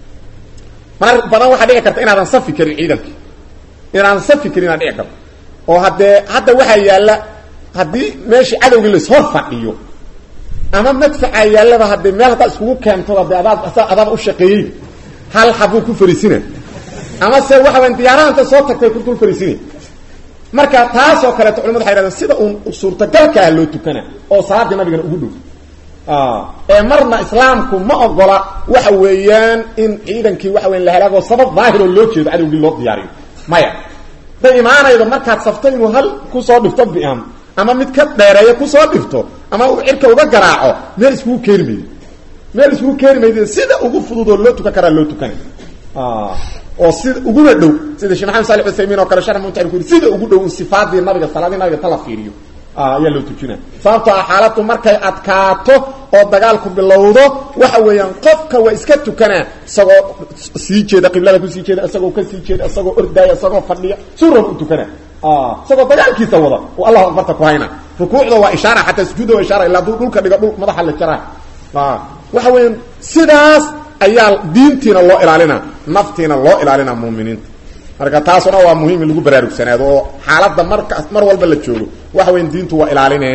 Speaker 1: mar badan waxaa dhici karta inaadan safi karin ciidankii inaadan safi karin inaad dhici karto oo haddee hadda waxaa yaalla haddii meeshii cadowgii lashor fadhiyo ama madfacaa yaallaba haddee meel haddaad iskugu keento de adaad adaaba u shaqeeyey hal xabuu ku fariisina ama se waxa weya diyaaraha inta soo tagtay ku dul fariisina marka taasoo kaleeto culimadu waxay hahdeen sida uun suurtagalka ah loo tukana oo salaadii nabigana ugu dhow ee marna islaamku ma ogola waxa weeyaan in ciidankii waxa weya la halaagoo sabab daahiroo loo jeedo cadowgii loo diyaariyo maya day imaanaydo markaad safto inuu hal kusoo dhifto biam ama mid ka dheereeyo kusoo dhifto ama uu cirka uga garaaco meel iskugu keeni maydo meel iskugu keeni maydo sida ugu fudud oo loo tukan karaa loo tukana oo sida uguna dhow sida shee maxamed sali uthaymiin oo kale sharx mumtaxin ku yiri sida ugu dhow in sifaadii nabiga salaadii nabiga tala fiiriyo ayaa loo tujina sababtoo ah xaaladdu markay adkaato oo dagaalku bilowdo waxa weeyaan qofka waa iska tukanaa isagoo sii jeeda qiblada kusii jeeda isagoo kasii jeeda isagoo ordaaya isagoo fadhiya suuraba u tukana isagoo dagaalkiisa wada oo allahu akbarta ku hayna rukuucda waa ishaara xataa sujuudda waa ishaara ilaa duu dhulka dhiga dhul madaxa la jaraa waxa weeyaan sidaas ayaa diintiina loo ilaalina naftiina loo ilaalina muuminiinta marka taasuna waa muhiim in lagu baraarugsanaado oo xaaladda marka mar walba la joogo waxa weyan diintu waa ilaaline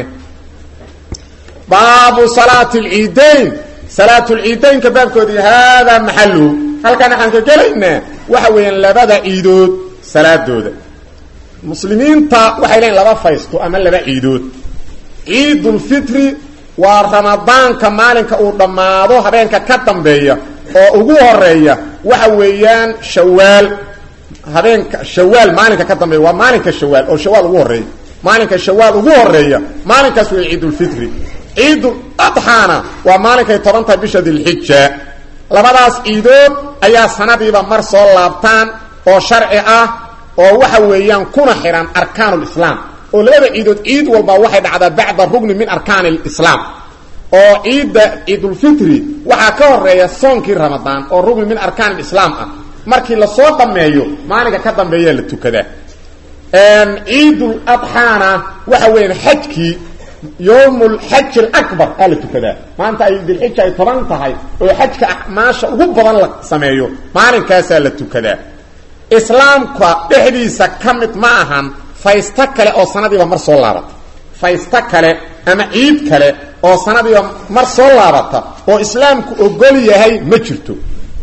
Speaker 1: baabu salaati lciidayn salaat lciidaynka baabkoodii haadaa maxaluhu halkan waxaan ka gelaynaa waxa weeyaan labada ciidood salaadooda muslimiinta waxay leeyiin laba faysto ama laba ciidood ciidulfitri waa ramadaanka maalinka uu dhammaado habeenka ka dambeeya oo ugu horeeya waxa weeyaan shawaal habeenka shawaal maalinka ka dambeeya waa maalinka shawaal oo shawaal ugu horeeya maalinka shawaal ugu horeeya maalinkaas wey ciidulfitri ciidul adxaana waa maalinkay toban tahay bisha dilxija labadaas ciidood ayaa sanadiiba mar soo laabtaan oo sharci ah oo waxa weeyaan kuna xihan arkaanulislaam oo labada ciidood ciid walba waxay dhacdaa bacda rugni min arkaani lislaam oo ciidda ciidulfitri waxaa ka horeeya soonkii ramadaan oo rugni min arkaan islaam ah markii lasoo dhammeeyo maalinka ka dambeeyaa la tukadaa ciidul adxaana waxa weeyaan xajkii yowmulxaj alabar aa la tukadaa maanta ay dilxija ay toban tahay oo xajka acmaasha ugu badan la sameeyo maalinkaasaa la tukadaa islaamka dhexdiisa ka mid ma ahan faysto kale oo sanadiiba mar soo laabata faysto kale ama ciid kale oo sanadiiba mar soo laabata oo islaamku ogol yahay ma jirto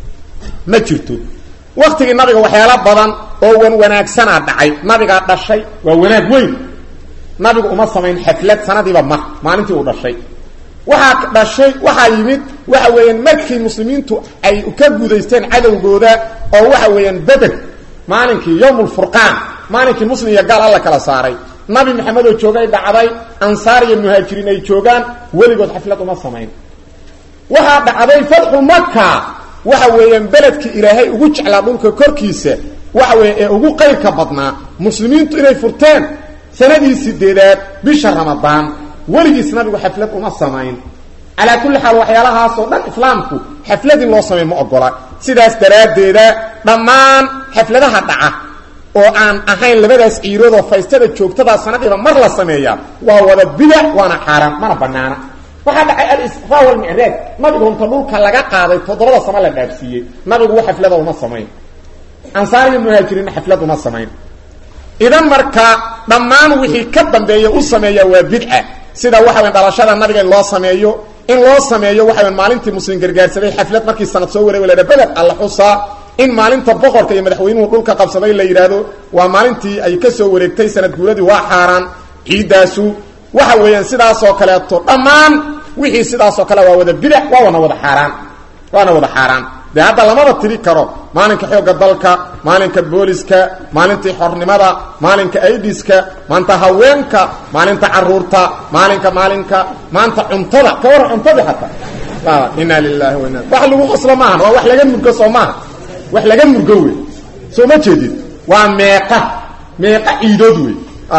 Speaker 1: ma jirto waktigii nabiga waxyaalo badan oo wan wanaagsanaa dhacay nabigaa dhashay waa wanaag weyn nabigu uma samayn xaflad sanadiiba mar maalintii uu dhashay waxaa dhashay waxaa yimid waxa weeyaan markii muslimiintu ay ka gudaysteen cadowgooda oo waxa weeyaan beder maalinkii yowm lfurqaan maalinkii muslim iyo gaal alla kala saaray nabi maxamed oo joogay dhacday ansaar iyo muhaajiriin ay joogaan weligood xaflad uma samayn waxaa dhacday fatxu maka waxa weeyaan beledkii ilaahay ugu jeclaa dhulka korkiisa waxa weya ee ugu qayrka badnaa muslimiintu inay furteen sanadii sideedaad bisha ramadaan weligiis nabigu xaflad uma samayn calaa kulli xaal waxyaalahaasoo dhan islaamku xaflad in loo samay ma ogola sidaas daraaddeeda dhammaan xafladaha dhaca oo aan ahayn labadaas ciiroodoo faystada joogtadaa sanadiiba mar la sameeyaa waa wada bidac waana xaaraan mana banaana waxaa dhacay alisraa walmicraaj nabigu unta dhulka laga qaaday toddobada samo la dhaafsiiyey nabigu wa xaflada uma samayn ansaar iyo muhaajiriinna xaflad uma samayn idan marka dhammaan wixii ka dambeeya u sameeya waa bidca sida waxa weyn dhalashada nabiga in loo sameeyo in loo sameeyo waxa weyn maalintii muslim gargaarsaday xaflad markii sanad soo wareeg la beder alla xusaa in maalinta boqorka iyo madaxweynuhu dhulka qabsaday la yidhaahdo waa maalintii ay ka soo wareegtay sanad guuladii waa xaaraan ciiddaasu waxa weeyaan sidaasoo kaleeto dhammaan wixii sidaasoo kale waa wada bidac waa wana wada xaaraan waana wada xaaraan dee hadda lamaba tiri karo maalinka xoogga dalka maalinka booliska maalintii xornimada maalinka aidiska maanta haweenka maalinta caruurta maalinka maalinka maanta cuntada ka waran cuntadii hataa inaa lilahi wa ina wax lagu qoslo maahan waa wax laga murgo soo maaha wax laga murgo wey soo ma jeedid waa meeqa meeqa ciidood wey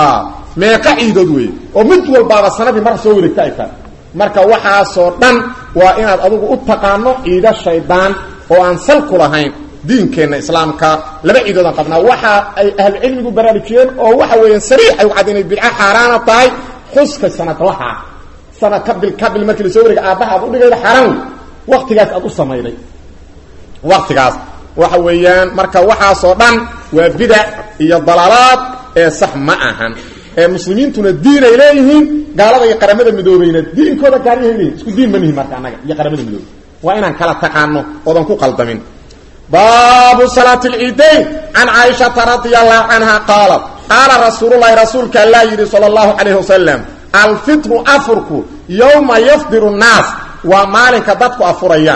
Speaker 1: meeqa ciidood wey oo mid walbaaba sanadii mar soo wareegta ay tahay marka waxaasoo dhan waa inaad adigu u taqaano ciido shaydaan oo aan sal ku lahayn diinkeenna islaamka laba ciidoodaan qabnaa waxa ay ahlucilmigu baraarujiyeen oo waxa weeyaan sariix ay u cadda inay bidco xaaraana tahay xuska sanadlaha sanad ka bil ka bil markii lasoo wareega aabbaha aad udhigayda xaaraan wey waktigaas aad u samayday waktigaas waxa weeyaan marka waxaasoo dhan waa bidac iyo dalaalaad ee sax ma ahan ee muslimiintuna diin ay leeyihiin gaalada iyo qaramada midoobayna diinkooda gaaryahay leeyihin isku diin ma nihin marka annaga iyo qaramada midoobe waa inaan kala taqaano oodan ku qaldamin baabu salaati lciidayn can caaishata radia allahu canha qaalat qaala rasuululahi rasuulka allaa yidhi sala allahu calayhi wasalam alfitru afurku yowma yafdiru nnaas waa maalinka dadku afurayaan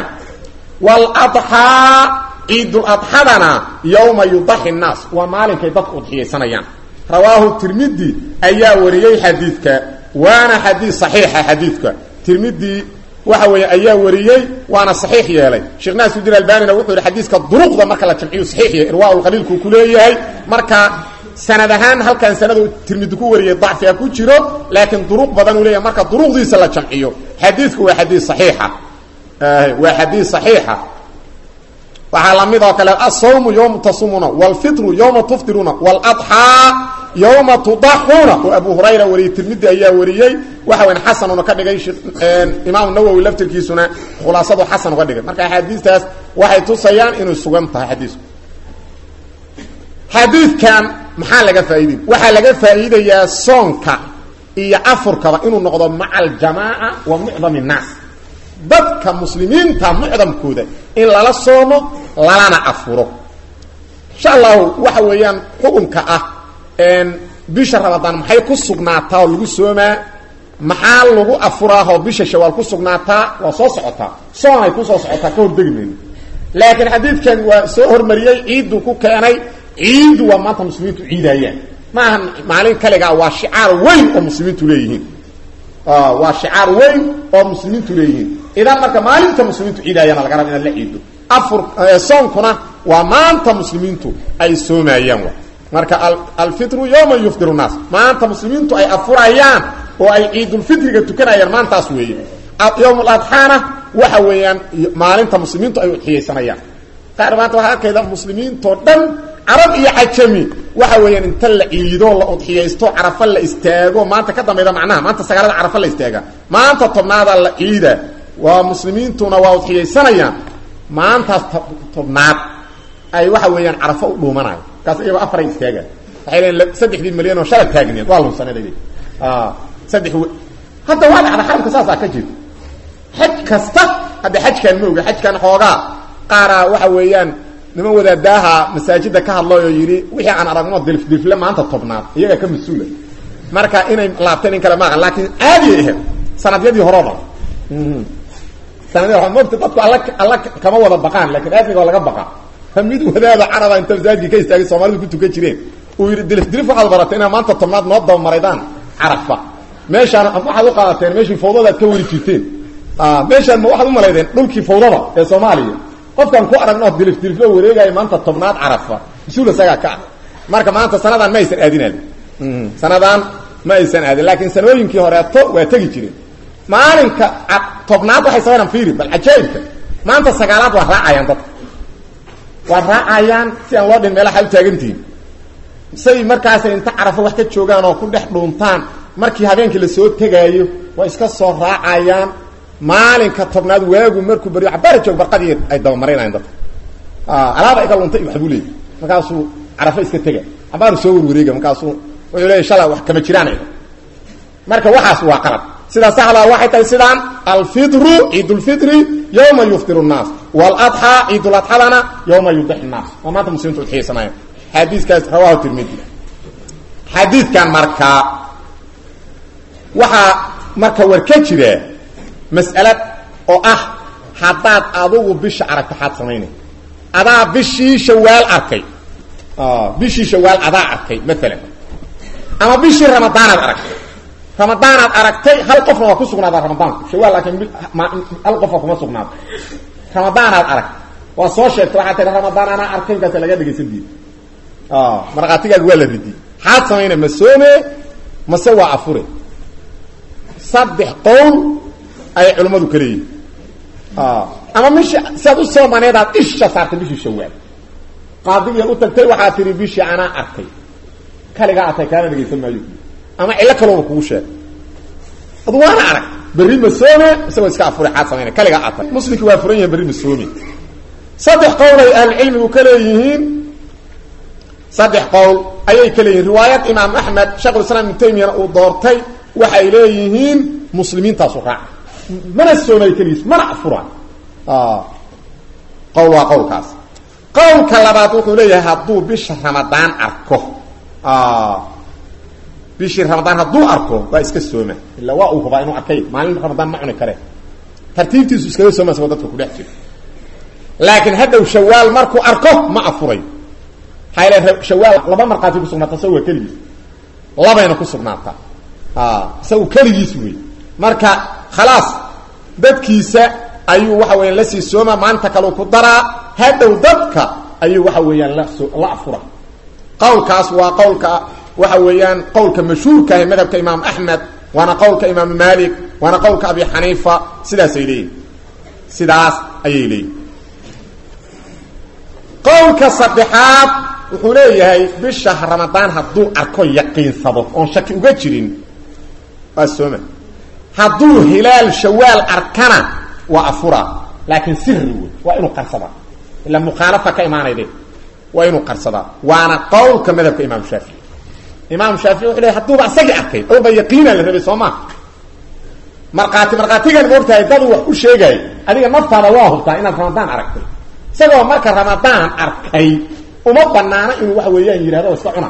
Speaker 1: waaladxaa ciiduladxadana yowma yudaxi nnaas waa maalinkay dadku udxiyaysanayaan rawaahu tirmidi ayaa wariyey xadiidka waana xadiid saxiixa xadiidka tirmidi waxa weeye ayaa wariyey waana saxiix yeelay sheekh naasudin albanina wuxuu yihi xadiiska duruqda marka la jamciyu saxiix yahay irwaaulqaliilku ku leeyahay marka sanad ahaan halkan sanadu tirmidi ku wariyey dacfiga ku jiro laakiin duruq badan uu leeyahay marka duruqdiisa la jamciyo xadiidku waa xadiid saxiixa waa xadiid saxiixa waxaa lamid oo kale asawmu yowma tasumuna wlfitru yowma tuftiruna wladxaa yowma tudaxuuna oo abu hurayra wariyey tirmidi ayaa wariyey waxa weyn xasanuna ka dhigay imaam nawowi laftirkiisuna khulaasadu xasan uga dhigay marka axaadiistaas waxay tusayaan inay sugan tahay xadiisku xadiidkan maxaa laga faa'iidey waxaa laga faa'iidayaa soonka iyo afurkaba inuu noqdo maca aljamaaca wa mucdam innaas dadka muslimiinta mucdamkooda in lala soomo lalana afuro insha allahu waxa weeyaan xukunka ah bisha ramadaan maxay ku sugnaataa oo lagu soomaa maxaa lagu afuraahoo bisha shawaal ku sugnaataa waa soo socotaa soonay ku soo socotaa ka hordegi mayno laakiin xadiidkan waa soo hormariyey ciidduu ku keenay ciiddu waa maanta muslimiintu ciidayaan maaha maalin kaligaa waa shicaar weyn oo muslimiintu leeyihiin waa shicaar weyn oo muslimiintu leeyihiin idan marka maalinta muslimiintu ciidaayana laga raba inaad la ciido afur soonkuna waa maanta muslimiintu ay soomayaan wa marka alfitru yowma yufdiru naas maanta muslimiintu ay afurayaan oo ay ciidulfitriga tukanayaan maantaas weeye yowm ladxaana waxa weeyaan maalinta muslimiintu ay udxiyaysanayaan qaar maanta waxaa arkayda muslimiintoo dhan carab iyo cajami waxa weeyaan inta la ciido la udxiyaysto carafa la istaago maanta ka dambayda macnaha maanta sagaalada carafa la istaaga maanta tobnaada la ciida waa muslimiintuna waa udxiyaysanayaan maantaas tobnaad ay waxa weeyaan carafo u dhuumanayo kaas iyagoo afaray istaaga waxay leeyiin saddexdii milyan oo shala taagneed waa lunsanada saddex hadda waa dhacda xaramka saasaa ka jira xaj kasta hadda xajkaan ma oga xajkan xoogaa qaaraa waxa weeyaan niman wadaadaaha masaajida ka hadlay oo yidhi wixii aan aragno dilfdilfle maanta tobnaad iyaga ka mas-uula marka inay laabteen in kale maaha laakiin caadiay ahayd sanadyadii hore o dhan sanadya mogta dadku alla alla kama wada baqaan lakin aadmiga waa laga baqaa mid wadaada caraba inta masaajidka ka istaagay soomaalidu ku tukan jireen uu yidhi dilifdilif waxaad baratay inaad maanta tobnaad noo dabamaraydaan carafa meeshaan waxaad u qaadateen meeshii fawdada ad ka weri jirteen meeshaan ma waxaad u malaydeen dhulkii fawdada ee soomaaliya qofkaan ku aragno dilifdiliflo wareegaayo maanta tobnaad carafa mas-uul isagaa ka ah marka maanta sanadaan ma aysan aadin aadin sanadaan ma aysan aadin laakiin sanooyinkii horeeto waa tegi jireen maalinka tobnaad waxay sameynaan fiiri bal cajaa'ibka maanta sagaalaad waa raacayaan dadka waa raacayaan si aan loo dhin meelaha u taagantihiin say markaasay inta carafo wax ka joogaan oo ku dhex dhuuntaan markii habeenkii lasoo tegaayo waa iska soo raacayaan maalinka tobnaad waagu markuu baryo cabaara joog barqadii ay dabamaraynayan dadka alaaba iga lunta iyo waxbuu leeyay markaasuu carafo iska tega cabaaru soo warwareega markaasuu wuxuu leeya shala wax kama jiraan marka waxaas waa qalad sidaa saxdaa waxay tahay sidaan alfidru ciidulfidri yowma yufdiru nnaas waladxaa ciiduladxadana yowma yudix nnaas waa maanta muslimiintu udxiyaysanaya xadiiskaas rawahu tirmidi xadiidkan markaa waxaa marka war ka jira mas'alad oo ah haddaad adugu bisha aragto xaad samaynay adaa bishii shawaal arkay bishii shawaal adaa arkay maalan ama bishii ramadaanaad aragtay ramadaanaad aragtay hal qofna waa ku sugnaadaa ramadaanku shawaal laakiin hal qofa kuma sugnaado ramadaanaad aragtay waa soo sheegtay waxaa tii ramadaan anaa arkay markaasa laga dhegaysan diida markhaatigaaga waa la ridiyey xaad samayna ma soome mase waa afure saddex qowl ayay culimmadu ka leeyihin ama mishi siaad u soomaneedaad isha saartay bishii shawaal qaadigiiad u tagtay waxaa tihi bishii anaa arkay kaligaa atay kaana dhegaysan maayo ama cillo kalooba kugu sheegay adu waana arag berri ma soome isagoo iska afure xaad samayna kaligaa atay muslimki waa furan yahin berri ma soome saddex qowlay ahlucilmigu ka leeyihiin saddex qowl ayay ka leeyihiin riwaayad imaam axmed sheekhulislaam ibnu taymiyana uu doortay waxay leeyihiin muslimiintaasu raaca mana soomay keligiis mana afuraan qowl waa qowlkaas qowlka labaad wuxuu leeyahay hadduu bisha ramadaan arko bishii ramadaan hadduu arko waa iska sooma illa waa uu hubaa inuu arkay maalin ramadaan ma cuni kare tartiibtiisu iskaga sooma isagoo dadka kudhex jiro laakiin hadhow shawaal markuu arko ma afuray hayl shawaal laba markhaati kusugnaata isaga waa keligiis labayna ku sugnaataa isagu keligiis wey marka khalaas dadkiisa ayuu waxa weeyaan la sii sooma maanta kaleu ku daraa hadhow dadka ayuu waxa weeyaan laso la afura qowlkaas waa qowlka waxa weeyaan qowlka mashhuurka ah madhabka imaam axmed waana qowlka imaam malik waana qowlka abi xaniifa sidaasay leeyihin sidaas ayay leeyihin qowlka saddexaad wuxuu leeyahay bisha ramadaan hadduu arko yaqiinsado oon shaki uga jirin waa sooma hadduu hilaal shawaal arkana waa afura laakiin siri wey waa inuu qarsadaa ila mukhaalafa ka imaanayde waa inuu qarsadaa waana qowlka madhabka imaam shaafici imaam shaafici wuxuu leey haduuba isagii arkay awba yaqiina la rabay soo maa markhaati markhaatigan moogtahay dadu wax u sheegaayo adiga naftaada waa hubtaa inaad ramadaan aragtay isagoo marka ramadaan arkay uma banaana inuu waxa weeyaan yidhahdo iska cuna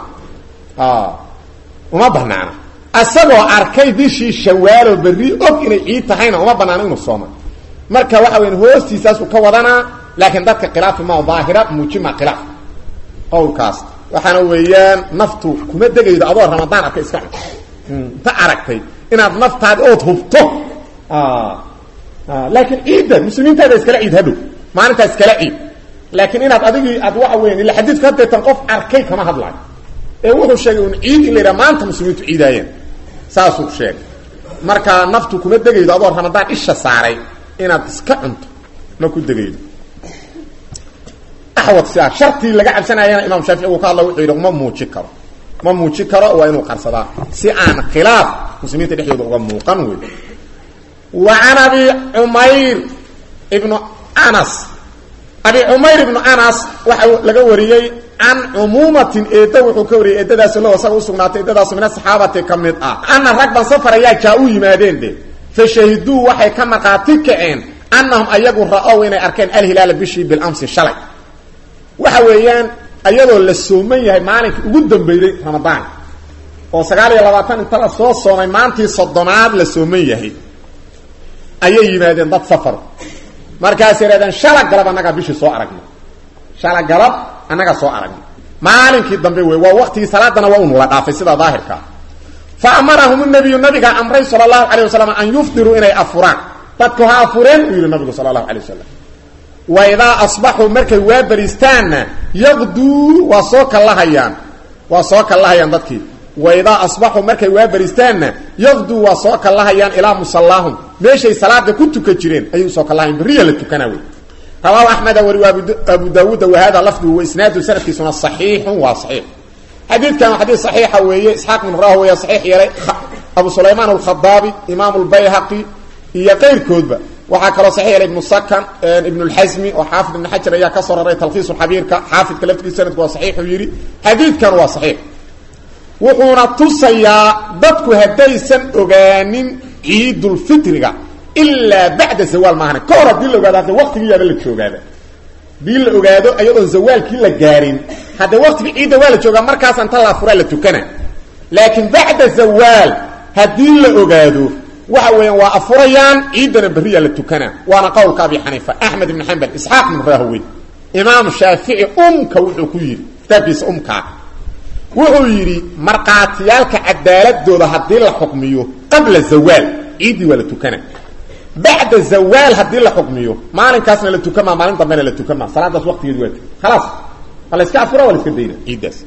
Speaker 1: uma banaana isagoo arkay bishii shawaaloo berri og inay ciid tahayna uma banaano inuu sooma marka waxa weyan hoostiisaasuu ka wadanaa laakiin dadka khilaafi ma daahira muujima khilaaf qowlkaas waxaana weeyaan naftu kuma degaydo adoo ramadaan arkay iska cun inta aragtay inaad naftaadi ood hubto laakiin ciidda muslimiintaada iskala ciid hadhow maalintaa iskala ciid laakiin inaad adigii aad waxa weyan ila xadiidku hadeetan qof arkay kama hadlaayo ee wuxuu sheegay un ciid in la yidhaha maanta muslimiintu ciidaayeen saasuu sheegay marka naftu kuma degaydo adoo ramadaan isha saaray inaad iska cunto ma ku degaydo axwad sidaa shartii laga cabsanayana imaam shaafici uu ka hadla wuxuu yidhi ma muuji karo ma muuji karo waa inuu qarsadaa si aan khilaaf muslimiinta dhexdooda uga muuqan wey wa can abi cumayr ibnu anas abi cumayr ibnu anas waxa laga wariyey can cumuumatin eedda wuxuu ka wariyey eedadaas lo asaga usugnaatay eedadaas min asaxaabati ka mid ah ana rag ban safar ayaa jaa u yimaadeen de fa shahiduu waxay ka markhaati kaceen annahum ayagu ra-ow inay arkeen alhilaala bishii bilamsi shalay waxa weeyaan ayadoo la sooman yahay maalinkii ugu dambeeyey ramadaan oo sagaal iyo labaatan inta la soo soomay maantii soddonaad la sooman yahay ayay yimaadeen dad safar markaas yidhahdeen shala galab annagaa bishii soo aragnay shala galab annagaa soo aragnay maalinkii dambe wey waa waktigii salaadana waa unula dhaafay sida daahirkaa fa amarahum nabiyu nabigaa amray sala allahu calay wasalam an yufdiruu inay afuraan dadku ha afureen uu yihi nabigu sala allahu alay wasalam wa idaa asbaxuu markay waa bariistaanna yaqduu waa soo kallahayaan waa soo kallahayaan dadkii wa idaa asbaxuu markay waa bariistaanna yaqduu waa soo kallahayaan ilaa musallaahum meeshay salaada ku tuka jireen ayay usoo kallahayan beriya la tukanaa wey rawaahu axmeda wariwa abu daawuuda wahada lafduhu wa isnaadu sanadkiisuna saxiixun waa saxiix xadiidkan waa xadiid saxiixa weeye isxaaq bin rahwaya saxiix yeelay abu sulaymaan alkhadaabi imaam lbayhaqi iyo qayrkoodba waxaa kaloo saxiix yeelay ibnu sakan ibn lxasmi oo xaafid ibn xajar ayaa ka soo raray talkhiis xabiirka xaafidka laftigiisa sanadku waa saxiixuu yidhi xadiidkan waa saxiix wuxuuna tusayaa dadku haddaysan ogaanin ciidulfitriga ilaa bacda zawaal maahane ka hor haddii la ogaado hadda waktigii yaaba la joogaaba hadii la ogaado ayadoon zawaalkii la gaarin hadda waktigii ciidda waa la joogaa markaas inta la afuraa la tukana laakiin bacda zawaal haddii la ogaado waxa weeyaan waa afurayaan ciiddana berriyaa la tukana waana qowlka abi xaniifa axmed ibn xambal isxaaq ibn rahwey imaam shaafici umka wuxuu ku yidhi kitaabkiisa umkaa wuxuu yidhi markhaatiyaalka cadaaladooda haddii la xukmiyo qabla zawaal ciiddii waa la tukana bacda zawaal haddii la xukmiyo maalinkaasna la tukamaa maalin dambena la tukamaa salaadaas waqtigeed waa khalaas waa la iska afura waa la iska dayna ciiddaas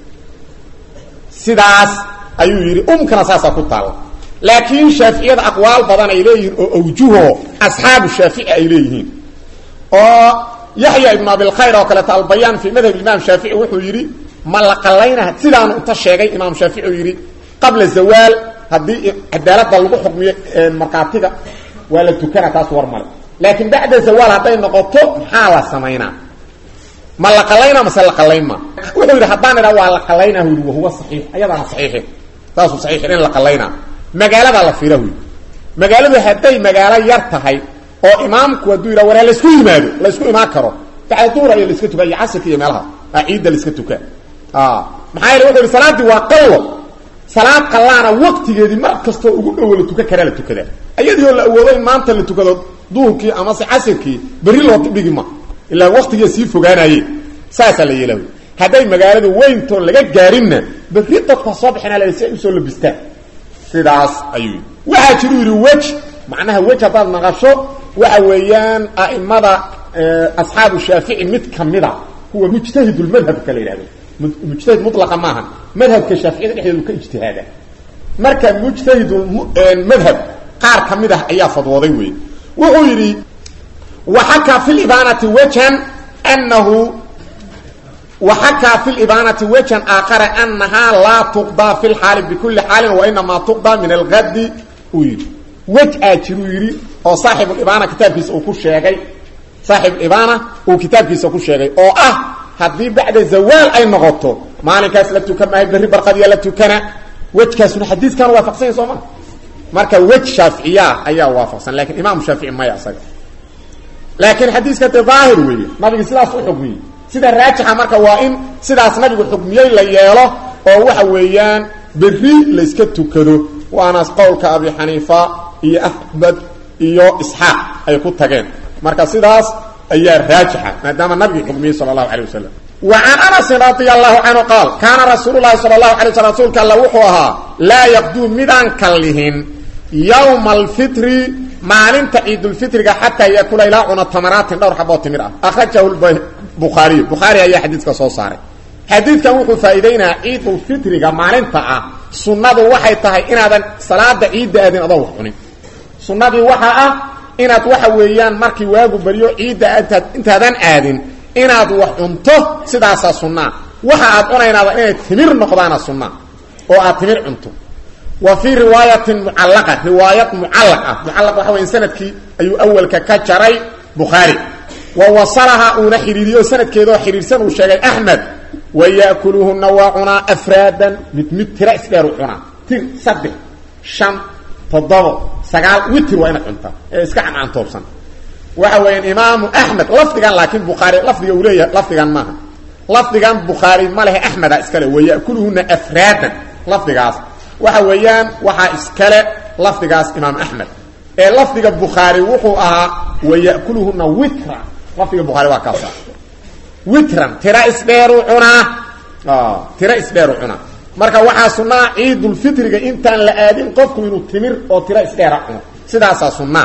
Speaker 1: sidaas ayuu yidhi umkana saasaa ku taalla laakiin shaaficiyada aqwaal badan ay leeyihiin oo awjuho asxaabu shaafici ay leeyihiin oo yaxya ibnu abilkhayr oo kaleeto albayaan fii madhab imaam shaafici wuxuu yidhi ma la qalayna sidaanu inta sheegay imaam shaafici uu yidhi qabla zawaal haddii cadaaladda lagu xukmiyo markhaatiga waa la tukana taas war male laakiin bacda zawaal hadday noqoto maxaa la samaynaa ma la qalayna mase la qalayn ma wuxuu yidhi haddaan idhaa waa la qalaynaa hu yidhi wahuwa saxiix ayadaana saxiixin saasuu saxiixin in la qalaynaa magaaladaa la fiira hu yidhi magaaladu hadday magaalo yar tahay oo imaamku hadduu yidhaha waraa laysku yimaado laysku imaan karo bacda duhur ayaa laiska tukaa iyo casirka iyo meelaha a ciidda laiska tukaa maxaa yeele wuxu yidhi salaaddii waa qallo salaad qallaana waqtigeedii mar kastoo ugu dhowo la tukan karaa la tukadaa ayadiioo la awoodo in maanta la tukado duhurkii amase casirkii berri loo dhigi ma ilaa waqtigia sii fogaanaye saasaa la yeela hadday magaaladu weyntoon laga gaarinna berri dadka soo bixina la si ay usoo labistaan sidaas ayuu yidhi waxaa jiru yidhi wej macnaha wej haddaad naqasho waxa weeyaan a'imada asxaabu shaafici mid kamida kuwa mujtahidulmadhabka la yidhahdo mujtahid mutlaqa maaha madhabka shaaficiyada dhexdeedu ka ijtihaada marka mujtahidulmadhab qaar ka mid ah ayaa fadwooday wey wuxuu yidhi waxakaa fi libaanati wajhan anahu waxakaa fi libaanati wajhan aakhara anahaa laa tuqdaa fi lxaali bikuli xaalin wainamaa tuqdaa min algadi uu yidhi wej aa jiruu yidhi oo saaxibulibaana kitaabkiisa uu ku sheegay saaxibulibaana uu kitaabkiisa ku sheegay oo ah haddii bacda zawaal ay noqoto maalinkaas la tukan maayo berri barqadiya la tukana wejkaasuna xadiiskan waafaqsanya soo maa marka wej shaaficiyaa ayaa waafaqsan lakin imaamu shaafici maya isaga laakiin xadiiska de daahir weeye nabigi sidaas u xukmiyey sida raajixa marka waa in sidaas nabigu xukmiyey la yeelo oo waxa weeyaan berri layska tukado waana qowlka abi xaniifa iyo axmed iyo isxaaq ay ku tageen marka sidaas ayaa raajixa maadaama nabigi xukmiyey sala allahu alay wasalam wa can anasin radia allahu canhu qaal kaana rasuulu lahi sala allahu alay slam rasuulka alla wuxuu ahaa laa yaqduu midaan kallihin yowma alfitri maalinta ciidulfitriga xataa yakula ilaa cuna tamaraatin dhowr xaboo timir ah akhrajahu bukhaariyu bukhaari ayaa xadiidka soo saaray xadiidkan wuxuu faa'iideynayaa ciidulfitriga maalinta ah sunnadu waxay tahay inaadan salaada ciidda aadin adoo wax cunin sunnadii waxaa ah inaad waxa weeyaan markii waagu baryo ciidda intaad intaadan aadin inaad wax cunto sidaasaa sunnaa waxa aad cunaynaada inay timir noqdaana sunnaa oo aad timir cunto wa fii riwaayatin mucallaqa riwaayad mucallaq ah mucallaq waxa weya sanadkii ayuu awalka ka jaray bukhaari wa wasalaha uuna xidhiiriyo sanadkeedoo xidhiirsan uu sheegay axmed wa ya'kuluhunna waa cunaa afraadan mid mid tira isdheeru cunaa tir saddex shan toddobo sagaal witir waa inaad cuntaa ee iska cancantoobsan waxa weeyaan imaamu axmed lafdigan laakiin bukhaari lafdiga uu leeyahay lafdigan maaha lafdigan bukhaari ma lehe axmeda iskale wa ya'kuluhunna afraadan lafdigaas waxa weeyaan waxaa iskale lafdigaas imaam axmed ee lafdiga bukhaari wuxuu ahaa wa ya'kuluhunna witra lafdiga bukhaari waa kaasa witran tira isdheeru cunaa tira isdheeru cunaa marka waxaa sunnaa ciidulfitriga intaan la aadin qofku inuu timir oo tira isdheera cuno sidaasaa sunnaa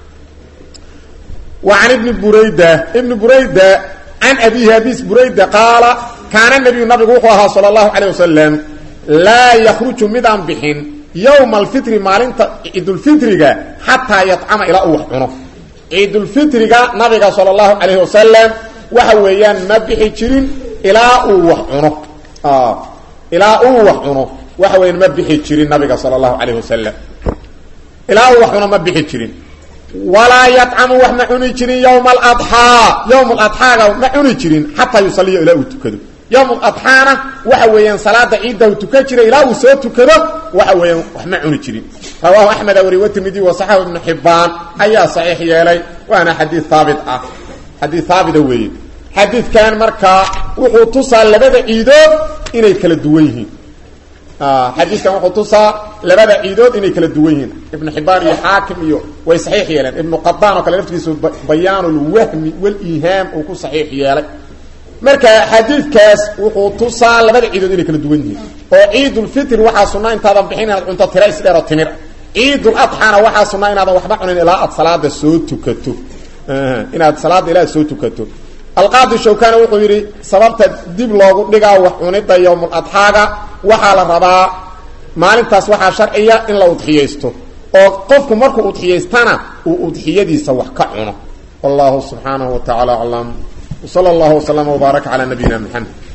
Speaker 1: wa can ibni burayda ibni burayda can abihi abis burayda qaala kaana nabiyu nabigu wuxuu ahaa sala allahu calayh wasalam laa yakruju midaan bixin yowma alfitri maalinta ciidulfitriga xataa yadcama ilaa uu wax cuno ciidulfitriga nabiga sala allahu calayhi wasalam waxa weeyaan ma bixi jirin ilaa uu wax cuno ilaa uu wax cuno waxa weeyaan ma bixi jirin nabiga sala allahu calayh wasalam ilaa uu wax cuno ma bixi jirin walaa yadcamu wax ma cuni jirin yowma aladxaa yowma aladxaaga ma cuni jirin xataa yusaliya ilaa uu tukado yowm adxaana waxa weeyaan salaada ciidda uu tukan jiray ilaa uu soo tukado waxa weeyaan wax ma cuni jirin rawaahu axmed wari watirmidi wa saxahu ibnu xibaan ayaa saxiix yeelay waana xadiid haabit ah xadiid haabita weeye xadiidkan markaa wuxuu tusaa labada ciidood inay kala duwan yihiin xadiidkan wuxuu tusaa labada ciidood inay kala duwan yihiin ibnu xibaan iyo xaakim iyo way saxiix yeeleen ibnu qadaan oo kale laftigiisu bayaanulwahmi waliihaam uu ku saxiix yeelay marka xadiidkaas wuxuu tusaa labada ciidood inay kala duwan yihiin oo ciidulfitr waxaa sunaa intaadan bixin inaad cunto tira isdheer oo timir ciiduladxaana waxaa sunaa inaadan waxba cunin ilaa aad salaada soo tukato inaad salaada ilaa aad soo tukato alqaadi shawkani wuxuu yidhi sababta dib loogu dhigaa wax cunida yowmuladxaaga waxaa la rabaa maalintaas waxaa sharciya in la udxiyaysto oo qofku markuu udxiyaystana uu udxiyadiisa wax ka cuno wallahu subxaanahu wa tacaala aclam وصلى الله وسلم وبارك على نبينا محمد